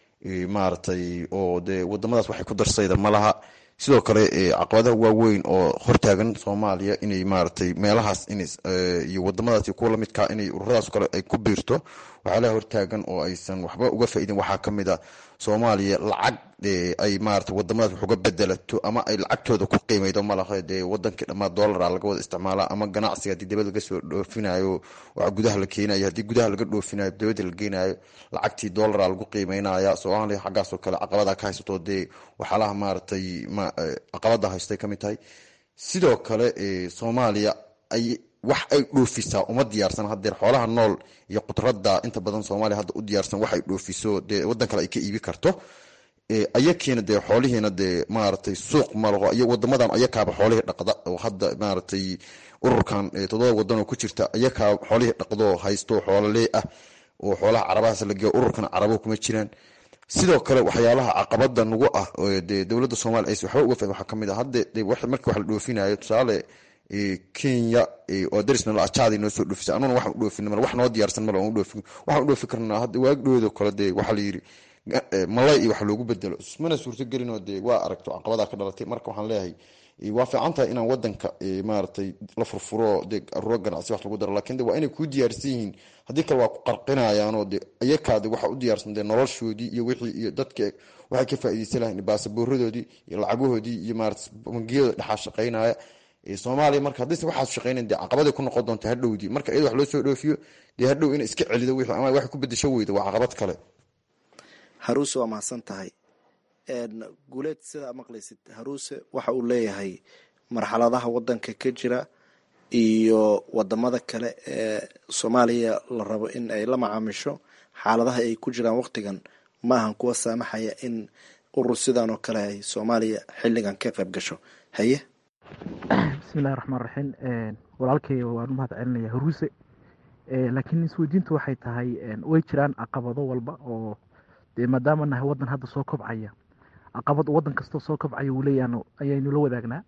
maaragtay oo dee wadamadaas waxay ku darsayda ma laha sidoo kale caqabadaha waaweyn oo hortaagan soomaaliya inay maaragtay meelahaas iyo wadamadaas kuwa lamidkaa inay ururadaas kale ay ku biirto waxyaalaha hortaagan oo aysan waxba uga faa'iidin waxaa ka mid a soomaaliya lacag ay maarata wadamadaas wax uga bedelato ama ay lacagtooda ku qiimeydo malaha dee wadankii dhammaa doolara laga wada isticmaala ama ganacsiga haddii dibad laga soo dhoofinayo waxa gudaha la keenayo haddii gudaha laga dhoofinayo dibadda la geenayo lacagtii doolara lagu qiimeynaya soomaaliya xaggaasoo kale caqabada ka haysato dee waxyaalaha maaragtay caqabada haystay kamid tahay sidoo kale soomaaliya ay wax ay dhoofisaa uma diyaarsan hadeer xoolaha nool iyo qudrada inta badan soomaaliya hadda u diyaarsan wax ay dhoofiso dee wadan kale ay ka iibi karto ayakiina dee xoolihiina dee maaragtay suuq malaho iyo wadamadan ayakaaba xoolihii dhaqda oo hadda maaragtay ururkan toddoba wadan oo ku jirta ayakaa xoolihii dhaqdo haysto xoolalee ah oo xoolaha carabahaas la geeyo ururkan carabo kuma jiraan sidoo kale waxyaalaha caqabada nagu ah dee dowladda soomaliya aysa waxba uga fahmin waxaa kamid ah hadde markii wax la dhoofinayo tusaale kenya oo darisnalo ajaada noo soo dhoofisa anuna waxaan u dhoofin mal wax noo diyaarsan mal aan u dhoofin waxaan u dhoofi karnaa hadda waagdhoodo kale dee waxaa la yidhi malay iyo wax loogu bedelo mana suurtagelinoo dee waa aragto caqabadaa ka dhalatay marka waxaan leeyahay waa fiican tahay inaan wadanka maaragtay la furfuro dee aruuro ganacsi wax lagu daro lakin de waa inay kuu diyaarsan yihiin haddii kale waa ku qarqinayaanoo de iyakaade waxa u diyaarsan dee noloshoodii iyo wixii iyo dadka waxay ka faaideysan lahayn baasaboораdoodii iyo lacagahoodii iyo maarata bangiyada dhexaa shaqaynaya soomaaliya marka haddayse waxaas shaqaynayn dee caqabaday ku noqon doonta hadhowdii marka iyada wax loo soo dhoofiyo dee hadhow ina iska celido wixii ama wax ku bedesho weyda waa caqabad kale haruuse waa mahadsan tahay guuleed sidaa maqlaysid haruuse waxa uu leeyahay marxaladaha wadanka ka jira iyo wadamada kale ee soomaaliya la rabo in ay la macaamisho xaaladaha ay ku jiraan waqtigan maahan kuwa saamaxaya in urur sidan oo kale ay soomaaliya xilligan ka qayb gasho haye bismillahi raxmaan raxiim walaalkay waan u mahad celinaya haruuse laakiin isweydiintu waxay tahay way jiraan caqabado walba oo dee maadaama nahay wadan hadda soo kobcaya caqabad wadan kastoo soo kobcaya uu leeyahan ayaynu la wadaagnaa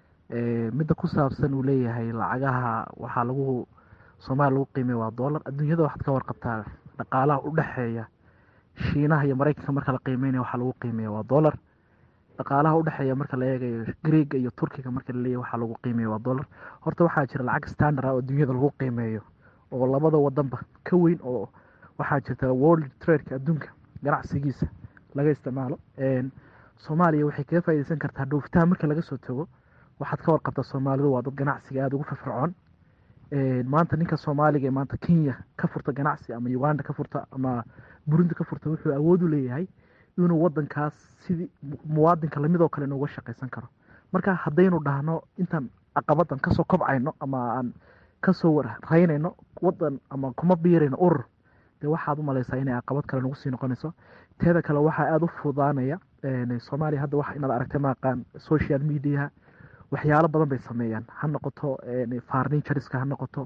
midda ku saabsan uu leeyahay lacagaha waxaa lagu soomaaliya lagu qiimeya waa dollar adduunyada waxaad ka warqabtaa dhaqaalaha u dhexeeya shiinaha iyo maraykanka marka la qiimeynaya waxaa lagu qiimeya waa dollar dhaqaalaha udhexeeya marka la eegayo greega iyo turkiga marka laleeyahy waxaa lagu qiimeeya waa dollar horta waxaa jira lacag standard ah oo adduunyada lagu qiimeeyo oo labada wadanba ka weyn oo waxaa jirta world tradeka adduunka ganacsigiisa laga isticmaalo soomaaliya waxay kaga faaideysan kartaa dhoofitaan marka laga soo tago waxaad ka warqabtaa soomaalidu waa dad ganacsiga aada ugu firfircoon maanta ninka soomaaliga ee maanta kenya ka furta ganacsi ama uganda ka furta ama burundi ka furta wuxuu awood u leeyahay inuu wadankaas sidii muwaadinka lamidoo kale inuuga shaqaysan karo marka haddaynu dhahno intaan caqabadan kasoo kobcayno ama aan kasoo warraynayno wadan ama kuma biirayno urur dee waxaad u malaysaa inay caqabad kale nagu sii noqonayso teeda kale waxaa aada u fududaanaya soomaaliya hadda wax inaad aragtay maaqaan social mediaha waxyaalo badan bay sameeyaan ha noqoto farnituriska ha noqoto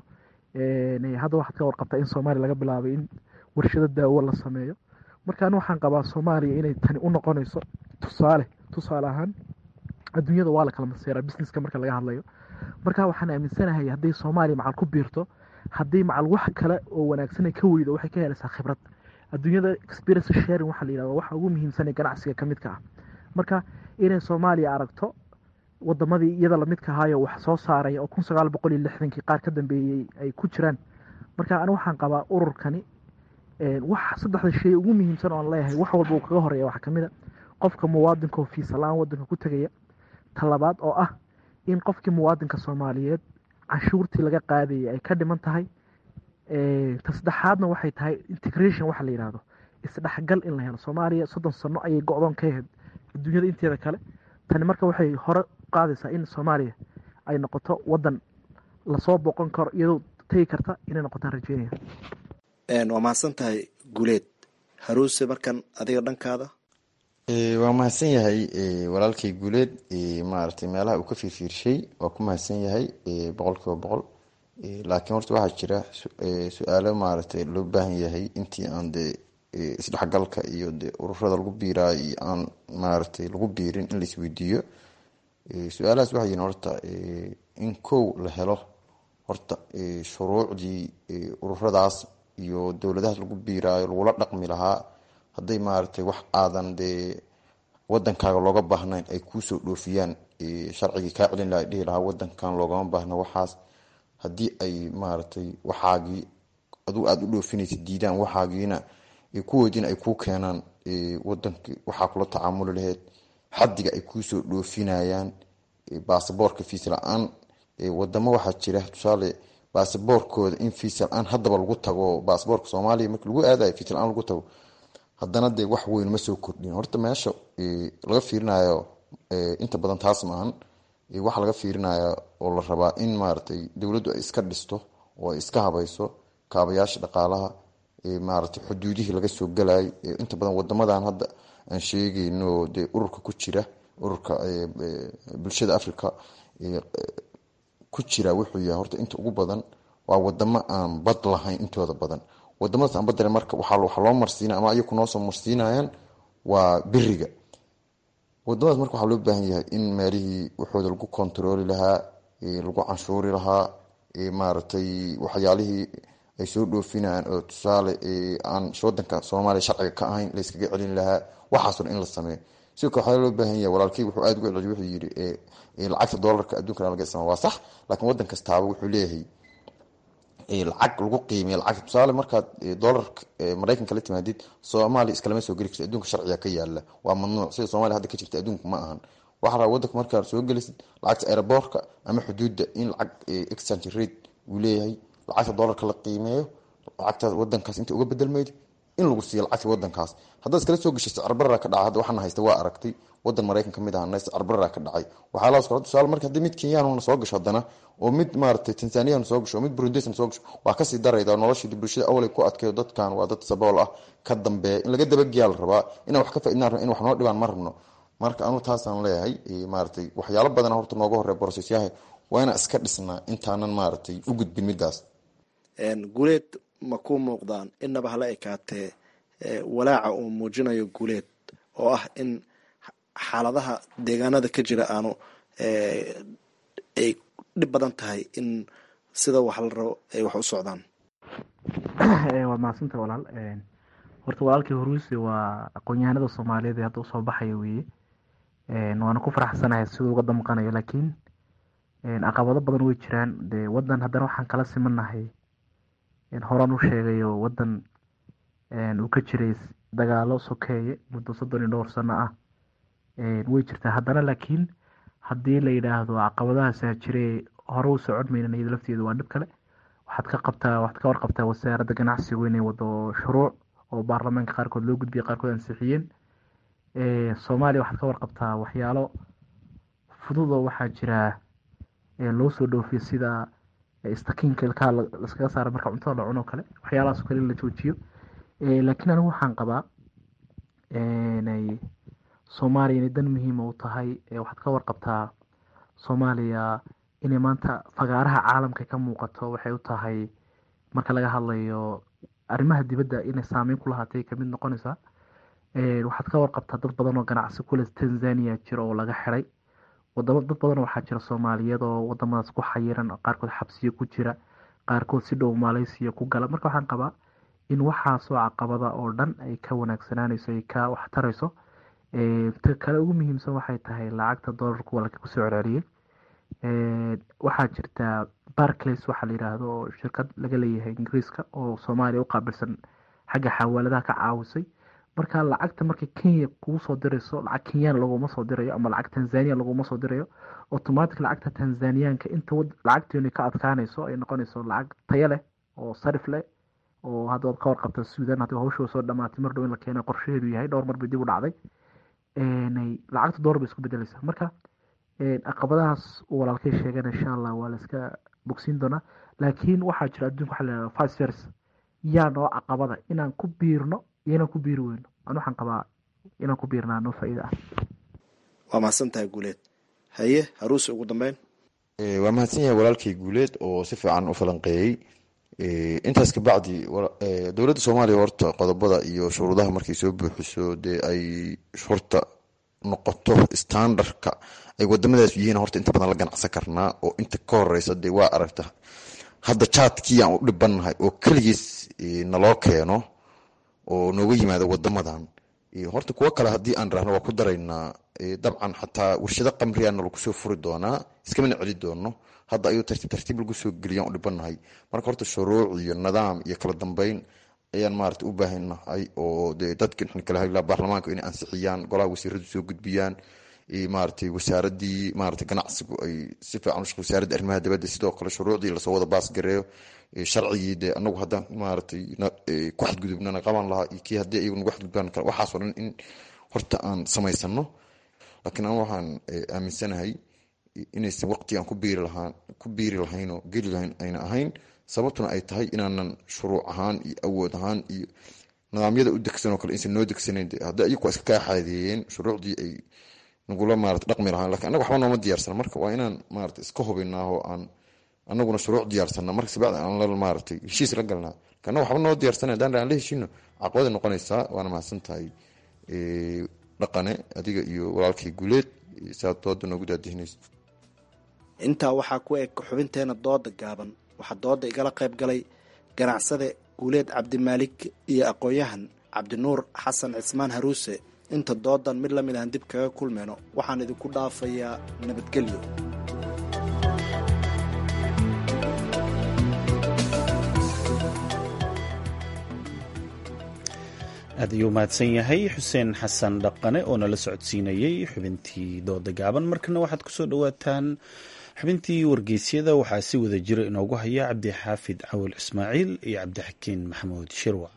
hadda waxaad ka warqabtaa in soomaaliya laga bilaabay in warshado daawo la sameeyo marka ani waxaan qabaa soomaaliya inay tani u noqonayso tusaale tusaale ahaan adduunyada waa la kala maseeraa businesska marka laga hadlayo marka waxaan aaminsanahay hadday soomaaliya macal ku biirto haddii macal wax kale oo wanaagsan ka weydo waxay ka helaysaa khibrad adduunyada experience sharing waxaa la yidhahda waxa ugu muhiimsan ee ganacsiga ka midka ah marka inay soomaaliya aragto wadamadii iyada lamidka ahaayo wax soo saaraya oo kun sagaal boqol iyo lixdankii qaar ka dambeeyey ay ku jiraan marka ani waxaan qabaa ururkani wax saddexda shay ugu muhiimsan oon leeyahay wax walba uu kaga horeeya waxaa kamid a qofka muwaadinka oo fiisa la-aan wadanka ku tegaya talabaad oo ah in qofkii muwaadinka soomaaliyeed canshuurtii laga qaadayay ay ka dhiman tahay ta saddexaadna waxay tahay integration waxa la yidhahdo isdhexgal in la helo soomaaliya soddon sano ayay go-doon ka ahayd adduunyada inteeda kale tani marka waxay hore qaadaysaa in soomaaliya ay noqoto wadan lasoo boqon karo iyadoo tegi karta inay noqotaan rajeynaya waa mahadsan tahay guuleed haruuse markan adiga dhankaada waa mahadsan yahay walaalkay guuleed maaragtay meelaha uu ka fiirfiirshay waa ku mahadsan yahay boqol kiiba boqol laakiin horta waxaa jira su-aalo maaragtay loo baahan yahay intii aan dee isdhexgalka iyo de ururada lagu biiraayo iyo aan maaragtay lagu biirin in laisweydiiyo su-aalahaas waxay yihin horta in kow la helo horta shuruucdii ururadaas iyo dowladahaas lagu biiraayo lagula dhaqmi lahaa hadday maaragtay wax aadan dee wadankaaga looga baahnayn ay kuusoo dhoofiyaan sharcigii kaa celin laha dhihi lahaa wadankan loogama baahna waxaas haddii ay maaragtay waxaagii aduu aada u dhoofinaysa diidaan waxaagiina kuwoodiina ay kuu keenaan wadankii waxaa kula tacaamuli laheyd xadiga ay kuusoo dhoofinayaan baasaboorka fiis la-aan wadamo waxaa jira tusaale baasaboorkooda in fiis la-aan haddaba lagu tago baasaboorka soomaaliya marki lagu aadayo fiis la-aan lagu tago haddana dee wax weyn ma soo kordhin horta meesha laga fiirinayo inta badan taas maahan waxaa laga fiirinaya oo la rabaa in maaragtay dowladdu ay iska dhisto oo ay iska habayso kaabayaasha dhaqaalaha maaragtay xuduudihii laga soo galayo inta badan wadamadan hadda aan sheegayno dee ururka ku jira ururka bulshada africa ku jira wuxuu yahay horta inta ugu badan waa wadamo aan bad lahayn intooda badan wadamadaas aan badale marka waxaa loo marsiinaya ama ayaku noosoo marsiinayaan waa beriga wadamadaas marka waxaa loo baahan yahay in meelihii waxooda lagu kontarooli lahaa lagu canshuuri lahaa maaragtay waxyaalihii ay soo dhoofinayaan oo tusaale aan wadanka soomaaliya sharciga ka ahayn la yskaga celin lahaa waxaasoo dhan in la sameeyo sidoo kale waxaa loo baahan yahay walaalkey wuxuu aada uga celiy wuxuu yidhi lacagta doolarka addunkana laga isticmaala waa sax laakiin waddan kastaaba wuxuu leeyahay lacag lagu qiimiya lacagta tusaale markaad doolarka maraykanka la timaadid soomaaliya iskalama soo geli karto adduunka sharciga ka yaala waa mamnuuc sida soomaaliya hadda ka jirta adduunka ma ahan waxaa rabaa wadanka markaad soo gelisid lacagta aeroboortka ama xuduudda in lacag exchange rate uu leeyahay lacagta doolarka la qiimeeyo lacagtaas wadankaas inta uga bedelmaydo in lagu siiyo lacagta wadankaas haddaad iskala soo geshay sicirbarara ka dhacay hadda waxaana haysta waa aragtay wadan maraykan ka mid ahana sicirbarara ka dhacay waxaa laas kala tusaale marka haddii mid kenyaanuna soo gasho haddana oo mid maaragtay tanzaniyana soo gasho oo mid burundisna soo gasho waa kasii darayda noloshii bulshada awalay ku adkeeyo dadkan waa dad sabool ah ka dambeeya in laga dabageyaa la rabaa inaan wax ka faaidnaan rabno in wax noo dhibaan ma rabno marka anu taasaan leeyahay maaragtay waxyaalo badan horta nooga horey borosesyaha waa inaan iska dhisnaa intaanan maaragtay u gudbin midaas guuleed ma ku muuqdaan inaba hala ekaatee walaaca uu muujinayo guuleed oo ah in xaaladaha deegaanada ka jira aanu ay dhib badan tahay in sida wax la rabo ay wax u socdaan waa mahadsanta walaal horta walaalkii horuuse waa aqoon-yahanada soomaaliyeed ee hadda usoo baxaya weeye waana ku faraxsanahay siduu uga damqanayo laakiin caqabado badan way jiraan dee wadan haddana waxaan kala simanahay horaan u sheegayo wadan uu ka jiray dagaalo sokeeye muddo soddon iyo dhowr sano ah way jirtaa haddana laakiin haddii la yidhaahdo caqabadahaasa jire hore u socon maynan iyada lafteedu waa dhib kale waxaad ka qabtaa waxaad ka warqabtaa wasaaradda ganacsigu inay wado shuruuc oo baarlamaanka qaarkood loo gudbiyay qaarkood ansixiyeen soomaaliya waxaad ka warqabtaa waxyaalo fududoo waxaa jira loo soo dhoofiyo sida istakiinka ilkaha laskaga saara marka cuntada la cuno kale waxyaalahaas kale in la joojiyo laakiin anigu waxaan qabaa inay soomaaliya inay dan muhiima u tahay waxaad ka warqabtaa soomaaliya inay maanta fagaaraha caalamka ka muuqato waxay u tahay marka laga hadlayo arrimaha dibadda inay saameyn ku lahaatay kamid noqonaysaa waxaad ka warqabtaa dad badan oo ganacsi kule tanzania jira oo laga xiray wadamo dad badan waxaa jira soomaaliyeed oo wadamadaas ku xayiran qaarkood xabsiyo ku jira qaarkood si dhow maaleysiya ku gala marka waxaan qabaa in waxaasoo caqabada oo dhan ay ka wanaagsanaanayso ay ka waxtarayso ta kale ugu muhiimsan waxay tahay lacagta doolarku walka kusoo celceliyey waxaa jirta barclays waxaa la yidhaahdo oo shirkad laga leeyahay ingiriiska oo soomaaliya u qaabilsan xagga xawaaladaha ka caawisay marka lacagta markay kenya kugu soo dirayso lacag kenyaan laguma soo dirayo ama lacag tanzania laguma soo dirayo automatic lacagta tanzaniyaanka inta lacagteenu ka adkaanayso ay noqonayso lacag tayo leh oo sarif leh oo hadda waad ka warqabta suudan haddii hawshoo soo dhamaatay mar dhow in la keeno qorshaheedu yahay dhowr mar bay dib u dhacday lacagta doolar bay isku bedelaysaa marka caqabadahaas uu walaalkay sheegana insha allah waa la iska bogsiin doonaa laakiin waxaa jira adduunka waxa la vice versa yaa noo caqabada inaan ku biirno iyo inaan ku biiri weyno an waxaan qabaa inaan ku biirnaa noo faa'iida ah waa mahadsan tahay guuleed haye haruuse ugu dambeyn waa mahadsan yahay walaalkay guuleed oo si fiican u falanqeeyey intaas kabacdi dowladda soomaaliya horta qodobada iyo shuruudaha markay soo buuxiso dee ay horta noqoto standardka ay wadamadaas yihiin horta inta badan la ganacsan karnaa oo inta ka horeysa dee waa aragta hadda jaadkii aan u dhibannahay oo keligiis naloo keeno oo nooga yimaado wadamadan horta kuwo kale haddii aan rahno waa ku daraynaa dabcan xataa warshado qamriyaana lagu soo furi doonaa iskamana celi doono hadda ayuu tartiib tartiib lagu soo geliyaan u dhibanahay marka horta shuruuc iyo nidaam iyo kala dambeyn ayaan maarata u baahanahay oo de dadka kala hadlaa baarlamaanka inay ansixiyaan golaha wasiiradu soo gudbiyaan maaratay wasaaradii maarata ganacsigu ay si fiican ushaq wasaaradda arrimaha dibadda sidoo kale shuruucdii lasoo wada baasgareeyo sharcigii de anagu haddaan maaratay ku xadgudubnana qaban lahaa iyo kii haddii ayagu nagu xadgudbaan waxaasoo dhan in horta aan samaysano laakiin an waxaan aaminsanahay inaysan waqtigaan ku biiri lahaan ku biiri lahayn oo geli lahayn ayna ahayn sababtuna ay tahay inaanan shuruuc ahaan iyo awood ahaan iyo nidaamyada u degsanoo kale insan noo degsanayn haddi ayagu waa iska kaa xaadeeyeen shuruucdii ay nagula maarata dhaqmi lahaan lakin annaga waxba nooma diyaarsana marka waa inaan maarata iska hubinaa oo aan anaguna shuruuc diyaarsana marka sibacdi aan la maaratay heshiis la galnaa annaga waxba noo diyaarsana haddaan aan la heshiino caqabada noqonaysaa waana mahadsan tahay dhaqane adiga iyo walaalkay guuleed saad dooda noogu daadihinaysa intaa waxaa ku eg xubinteena dooda gaaban waxaa dooda igala qayb galay ganacsade guuleed cabdimaalik iyo aqoon-yahan cabdinuur xasan cismaan haruuse inta doodan mid lamid aan dib kaga kulmayno waxaan idinku dhaafayaa nabadgelyo aad ayuu mahadsan yahay xuseen xasan dhaqane oo nala socodsiinayey xubintii dooda gaaban markana waxaad kusoo dhawaataan xubintii wargeysyada waxaa si wada jira inoogu haya cabdixaafid cawil ismaaciil iyo cabdixakiin maxamuud shirwa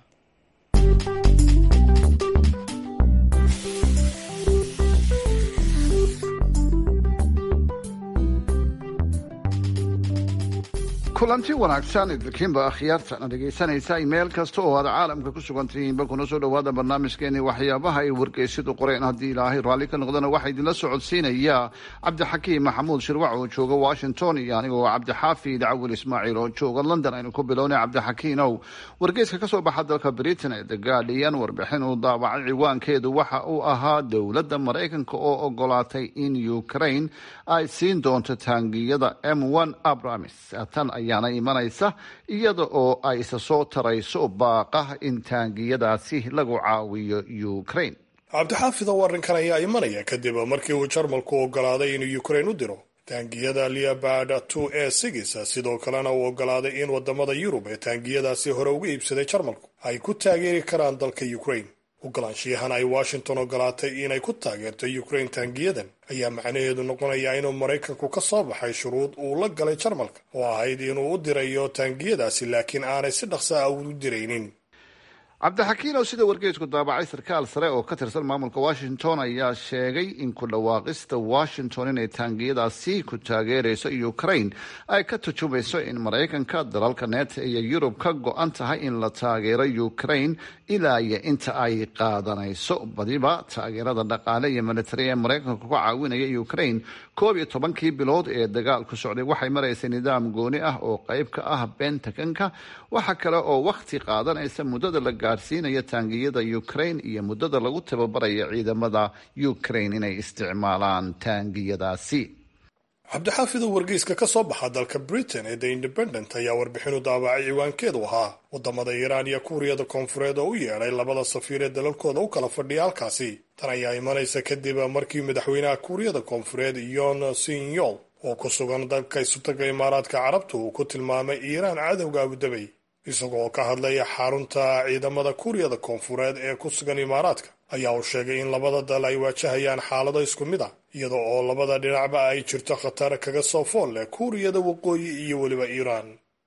kulanti wanaagsan idinkiinba akhyaartana dhegaysanaysa meel kasta oo aad caalamka ku sugantihiinba kuna soo dhowaada barnaamijkeeni waxyaabaha ay wargeysyadu qoreen haddii ilaahay raalli ka noqdana waxaa idinla socodsiinaya cabdixakiim maxamuud shirwac oo jooga washington iyo anigoo cabdixaafid cawil ismaaciil oo jooga london aynu ku bilownay cabdixakiinow wargeyska ka soo baxa dalka britain ee the guardian warbixin uu daabacay ciwaankeedu waxa uu ahaa dowladda maraykanka oo ogolaatay in ukraine ay siin doonto taangiyada m one abramis tan ayaana imanaysa iyada oo ay isa soo tarayso baaqa in taangiyadaasi lagu caawiyo ukraine cabdixaafidow arrinkan ayaa imanaya kadib markii uu jarmalku ogolaaday inuu ukraine u diro taangiyada leobard two e sigis sidoo kalena uu ogolaaday in wadamada yurub ee taangiyadaasi hore uga iibsaday jarmalku ay ku taageeri karaan dalka ukraine ogolaanshiyahan ay washington ogolaatay inay ku taageerto ukraine taangiyadan ayaa macnaheedu noqonaya inuu maraykanku ka soo baxay shuruud uu la galay jarmalka oo ahayd inuu u dirayo taangiyadaasi laakiin aanay si dhaqsa ah u diraynin cabdixakiinow sida wargeysku daabacay sarkaal sare oo ka tirsan maamulka washington ayaa sheegay in ku dhawaaqista washington inay taangiyadaasi ku taageerayso ukraine ay ka tujumayso in maraykanka dalalka neeta iyo yurub ka go-an tahay in la taageero ukraine ilaa iyo inta ay qaadanayso badiba taageerada dhaqaale iyo militari ee maraykanka ku caawinaya ukraine koob iyo tobankii bilood ee dagaalku socday waxay maraysay nidaam gooni ah oo qayb ka ah bentakanka waxa kale oo wakhti qaadanaysa muddada la gaadhsiinaya taangiyada ukraine iyo muddada lagu tababarayo ciidamada ukraine inay isticmaalaan taangiyadaasi cabdixaafidow wargeyska ka soo baxa dalka britain ee the independent ayaa warbixinu daabacay ciwaankeedu ahaa wadamada iiraan iyo kuuriyada koonfureed oo u yeedhay labada safiir ee dalalkooda u kala fadhiya halkaasi tan ayaa imanaysa kadib markii madaxweynaha kuuriyada koonfureed yon sinyol oo ku sugan dalka isutaga imaaraadka carabta uu ku tilmaamay iiraan cadowga abudabay isagoo ka hadlaya xarunta ciidamada kuuriyada koonfureed ee ku sugan imaaraadka ayaa uu sheegay in labada dal ay waajahayaan xaalado isku mid ah iyada oo labada dhinacba ay jirto khatar kaga soo fool leh kuuriyada waqooyi iyo weliba iiraan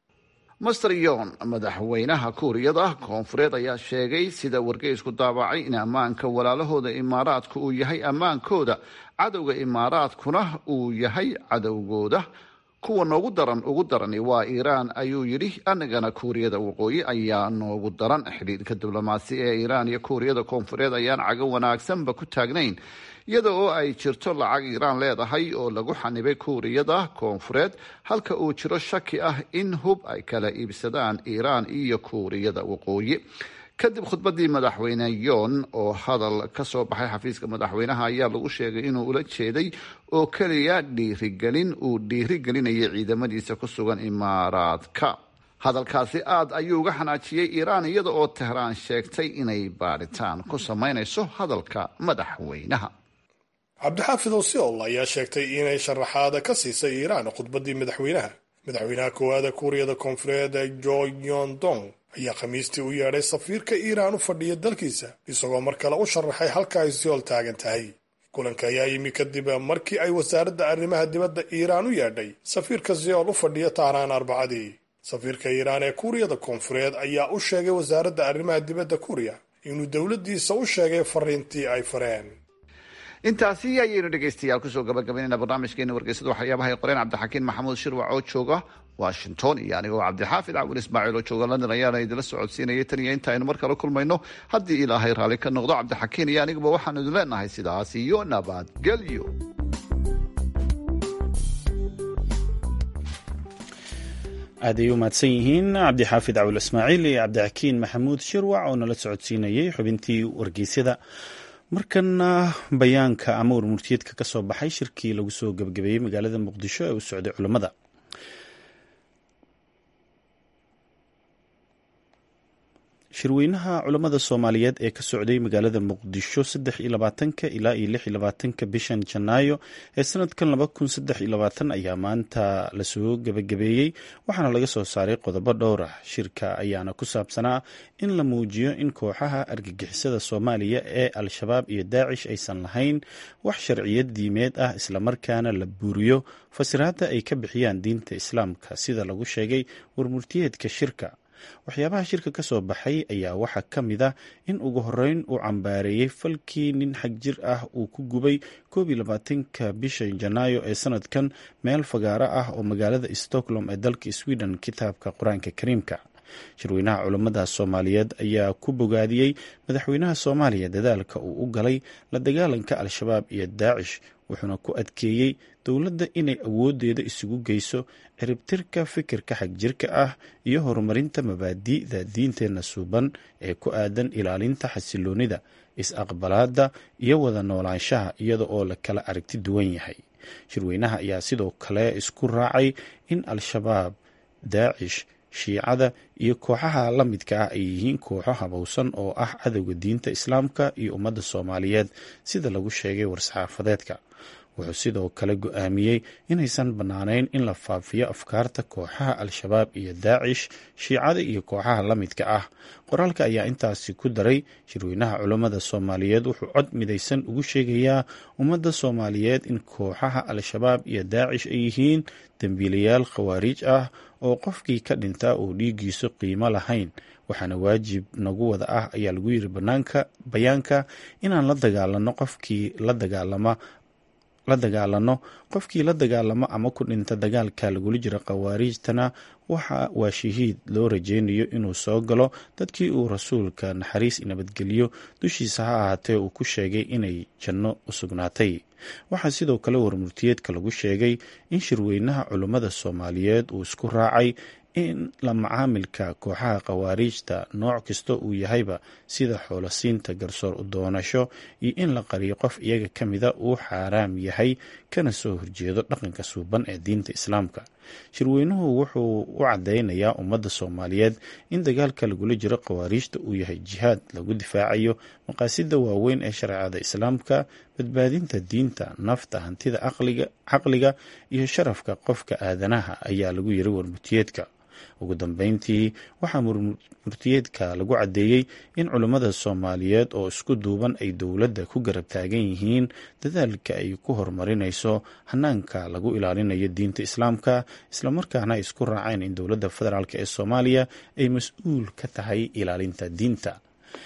master yon madaxweynaha kuuriyada koonfureed ayaa sheegay sida wargeysku daabacay in ammaanka walaalahooda imaaraadku uu yahay ammaankooda cadowga imaaraadkuna uu yahay cadowgooda kuwa noogu daran ugu darani waa iiraan ayuu yidhi anagana kuuriyada waqooyi ayaa noogu daran xidhiidhka diblomaasi ee iiraan iyo kuuriyada koonfureed ayaan cago wanaagsanba ku taagnayn iyada oo ay jirto lacag iiraan leedahay oo lagu xanibay kuuriyada koonfureed halka uu jiro shaki ah in hub ay kala iibsadaan iiraan iyo kuuriyada waqooyi kadib khudbadii madaxweyne yon oo hadal ka soo baxay xafiiska madaxweynaha ayaa lagu sheegay inuu ula jeeday oo keliya dhiirigelin uu dhiirigelinayay ciidamadiisa ku sugan imaaraadka hadalkaasi aad ayuu uga xanaajiyey iiraan iyada oo tehraan sheegtay inay baadhitaan ku samaynayso hadalka madaxweynaha cabdixaafidow siol ayaa sheegtay inay sharaxaada ka siisay iiraan khudbadii madaxweynaha madaxweynaha koowaada kuuriyada koonfureed jo yondong ayaa khamiistii u yeedhay safiirka iiraan u fadhiya dalkiisa isagoo mar kale u sharaxay halka ay siol taagan tahay kulanka ayaa yimi kadib markii ay wasaaradda arrimaha dibadda iiraan u yeedhay safiirka siol u fadhiya tahraan arbacadii safiirka iiraan ee kuuriyada koonfureed ayaa u sheegay wasaaradda arrimaha dibadda kuuriya inuu dowladdiisa u sheegay fariintii ay fareen intaasi ayaynu dhegaystayaal kusoo gabagabaynayna barnaamijkeena wargeysada waxyaabaha ay qoreen cabdixakiin maxamuud shirwac oo jooga washington iyo anigoo cabdixaafid cawil ismaaciil oo jooga london ayaana idinla socodsiinayay tan iyo inta aynu mar kale kulmayno haddii ilaahay raalli ka noqdo cabdixakiin iyo aniguba waxaanu idin leenahay sidaas iyo nabadgelyo aad ay u mahadsan yihiin cabdixaafid cawil ismaaciil iyo cabdixakiin maxamuud shirwac oo nala socodsiinayay xubintii wargeysyada markana bayaanka ama warmurtiyeedka ka soo baxay shirkii lagu soo gebagabeeyey magaalada muqdisho ee u socday culammada shirweynaha culammada soomaaliyeed ee ka socday magaalada muqdisho saddex iyo labaatanka ilaa iyo lix iyo labaatanka bishan janaayo ee sanadkan laba kun saddex iyo labaatan ayaa maanta lasoo gebagabeeyey waxaana laga soo saaray qodobo dhowr ah shirka ayaana ku saabsanaa in la muujiyo in kooxaha argagixisada soomaaliya ee al-shabaab iyo daacish aysan lahayn wax sharciyad diimeed ah islamarkaana la buuriyo fasiraadda ay ka bixiyaan diinta islaamka sida lagu sheegay warmurtiyeedka shirka waxyaabaha shirka ka soo baxay ayaa waxaa ka mid ah in ugu horeyn uu cambaareeyey falkii nin xag jir ah uu ku gubay koob iyo labaatanka bisha janaayo ee sanadkan meel fagaaro ah oo magaalada stockholm ee dalka sweden kitaabka qur-aanka kariimka shirweynaha culammada soomaaliyeed ayaa ku bogaadiyey madaxweynaha soomaaliya dadaalka uu u galay la dagaalanka al-shabaab iyo daacish wuxuuna ku adkeeyey dowladda inay awoodeeda isugu geyso ciribtirka fikirka xagjirka ah iyo horumarinta mabaadi'da diinteenna suuban ee ku aadan ilaalinta xasiloonida is-aqbalaadda iyo wada noolaanshaha iyada oo la kala aragti duwan yahay shirweynaha ayaa sidoo kale isku raacay in al-shabaab daacish shiicada iyo kooxaha la midka ah ay yihiin kooxo habowsan oo ah cadowga diinta islaamka iyo ummadda soomaaliyeed sida lagu sheegay war-saxaafadeedka wuxuu sidoo kale go-aamiyey inaysan bannaanayn in la faafiyo afkaarta kooxaha al-shabaab iyo daacish shiicada iyo kooxaha la midka ah qoraalka ayaa intaasi ku daray shirweynaha culammada soomaaliyeed wuxuu cod midaysan ugu sheegayaa ummadda soomaaliyeed in kooxaha al-shabaab iyo daacish ay yihiin dembiilayaal khawaariij ah oo qofkii ka dhintaa uu dhiiggiisu qiimo lahayn waxaana waajib nagu wada ah ayaa lagu yiri banaanka bayaanka inaan la dagaalano qofkii la dagaalama la dagaalano qofkii la dagaalamo ama ku dhinta dagaalka lagula jira khawaariijtana waxa waa shahiid loo rajeynayo inuu soo galo dadkii uu rasuulka naxariis nabadgeliyo dushiisa ha ahaatee uu ku sheegay inay janno u sugnaatay waxaa sidoo kale warmurtiyeedka lagu sheegay in shirweynaha culummada soomaaliyeed uu isku raacay in la macaamilka kooxaha khawaariijta nooc kasta uu yahayba sida xoolosiinta garsoor u doonasho iyo in la qariyo qof iyaga ka mida uu xaaraam yahay kana soo horjeedo dhaqanka suuban ee diinta islaamka shirweynuhu wuxuu u cadeynayaa ummadda soomaaliyeed in dagaalka lagula jiro khawaariijta uu yahay jihaad lagu difaacayo maqaasida waaweyn ee shareecada islaamka badbaadinta diinta nafta hantida caqliga iyo sharafka qofka aadanaha ayaa lagu yiri warmurtiyeedka ugu dambeyntii waxaa murtiyeedka lagu caddeeyey in culummada soomaaliyeed oo isku duuban ay dowladda ku garab taagan yihiin dadaalka ay ku horumarinayso hanaanka lagu ilaalinayo diinta islaamka islamarkaana ay isku raaceen in dowladda federaalk ee soomaaliya ay mas-uul ka tahay ilaalinta diinta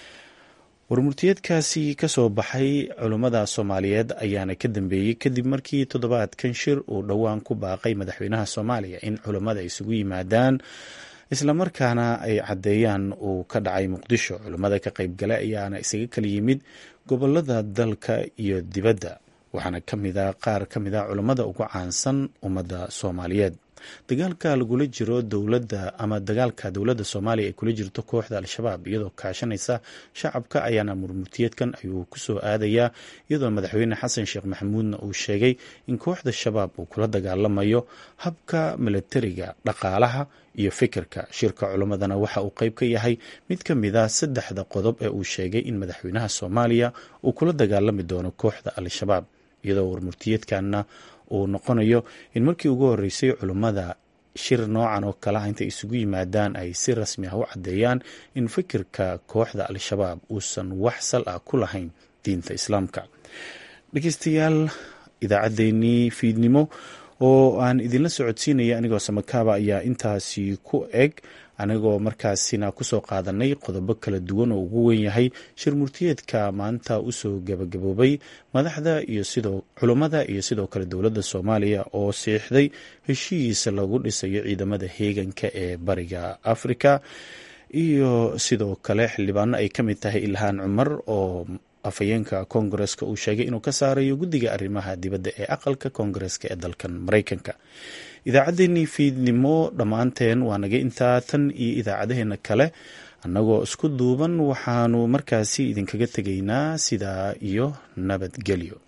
warmurtiyeedkaasi kasoo baxay culummada soomaaliyeed ayaana ka dambeeyey kadib markii toddobaadkan shir uu dhowaan ku baaqay madaxweynaha soomaaliya in culummada isugu yimaadaan islamarkaana ay caddeeyaan uu ka dhacay muqdisho culummada ka qaybgala ayaana isaga kala yimid gobolada dalka iyo dibadda waxaana kamida qaar ka mid a culummada ugu caansan ummadda soomaaliyeed dagaalka lagula jiro dowladda ama dagaalka dowladda soomaaliya ay kula jirto kooxda al-shabaab iyadoo kaashanaysa shacabka ayaana murmurtiyeedkan ayuu kusoo aadayaa iyadoo madaxweyne xasan sheekh maxamuudna uu sheegay in kooxda shabaab uu kula dagaalamayo habka milatariga dhaqaalaha iyo fikirka shirka culimmadana waxa uu qeyb ka yahay mid ka mid a saddexda qodob ee uu sheegay in madaxweynaha soomaaliya uu kula dagaalami doono kooxda al-shabaab iyadoo warmurtiyeedkanna uu noqonayo in markii ugu horeysay culummada shir noocan oo kalaha intay isugu yimaadaan ay si rasmi ah u caddeeyaan in fikirka kooxda al-shabaab uusan wax sal ah ku lahayn diinta islaamka dhegeystayaal idaacaddeenii fiidnimo oo aan idinla socodsiinaya anigoo samakaaba ayaa intaasi ku eg anigoo markaasina kusoo qaadanay qodobo kala duwan oo ugu wen yahay shir murtiyeedka maanta usoo gabagaboobay madaxda iyo sidoo culummada iyo sidoo kale dowladda soomaaliya oo siixday heshiis lagu dhisayo ciidamada heeganka ee bariga afrika iyo sidoo kale xildhibaano ay ka mid tahay ilhaan cumar oo afhayeenka koongareska uu sheegay inuu ka saarayo guddiga arrimaha dibadda ee aqalka koongareska ee dalkan maraykanka idaacaddeenii fiidnimo dhammaanteen waa naga intaa tan iyo idaacadaheena kale annagoo isku duuban waxaanu markaasi idinkaga tegaynaa sidaa iyo nabadgelyo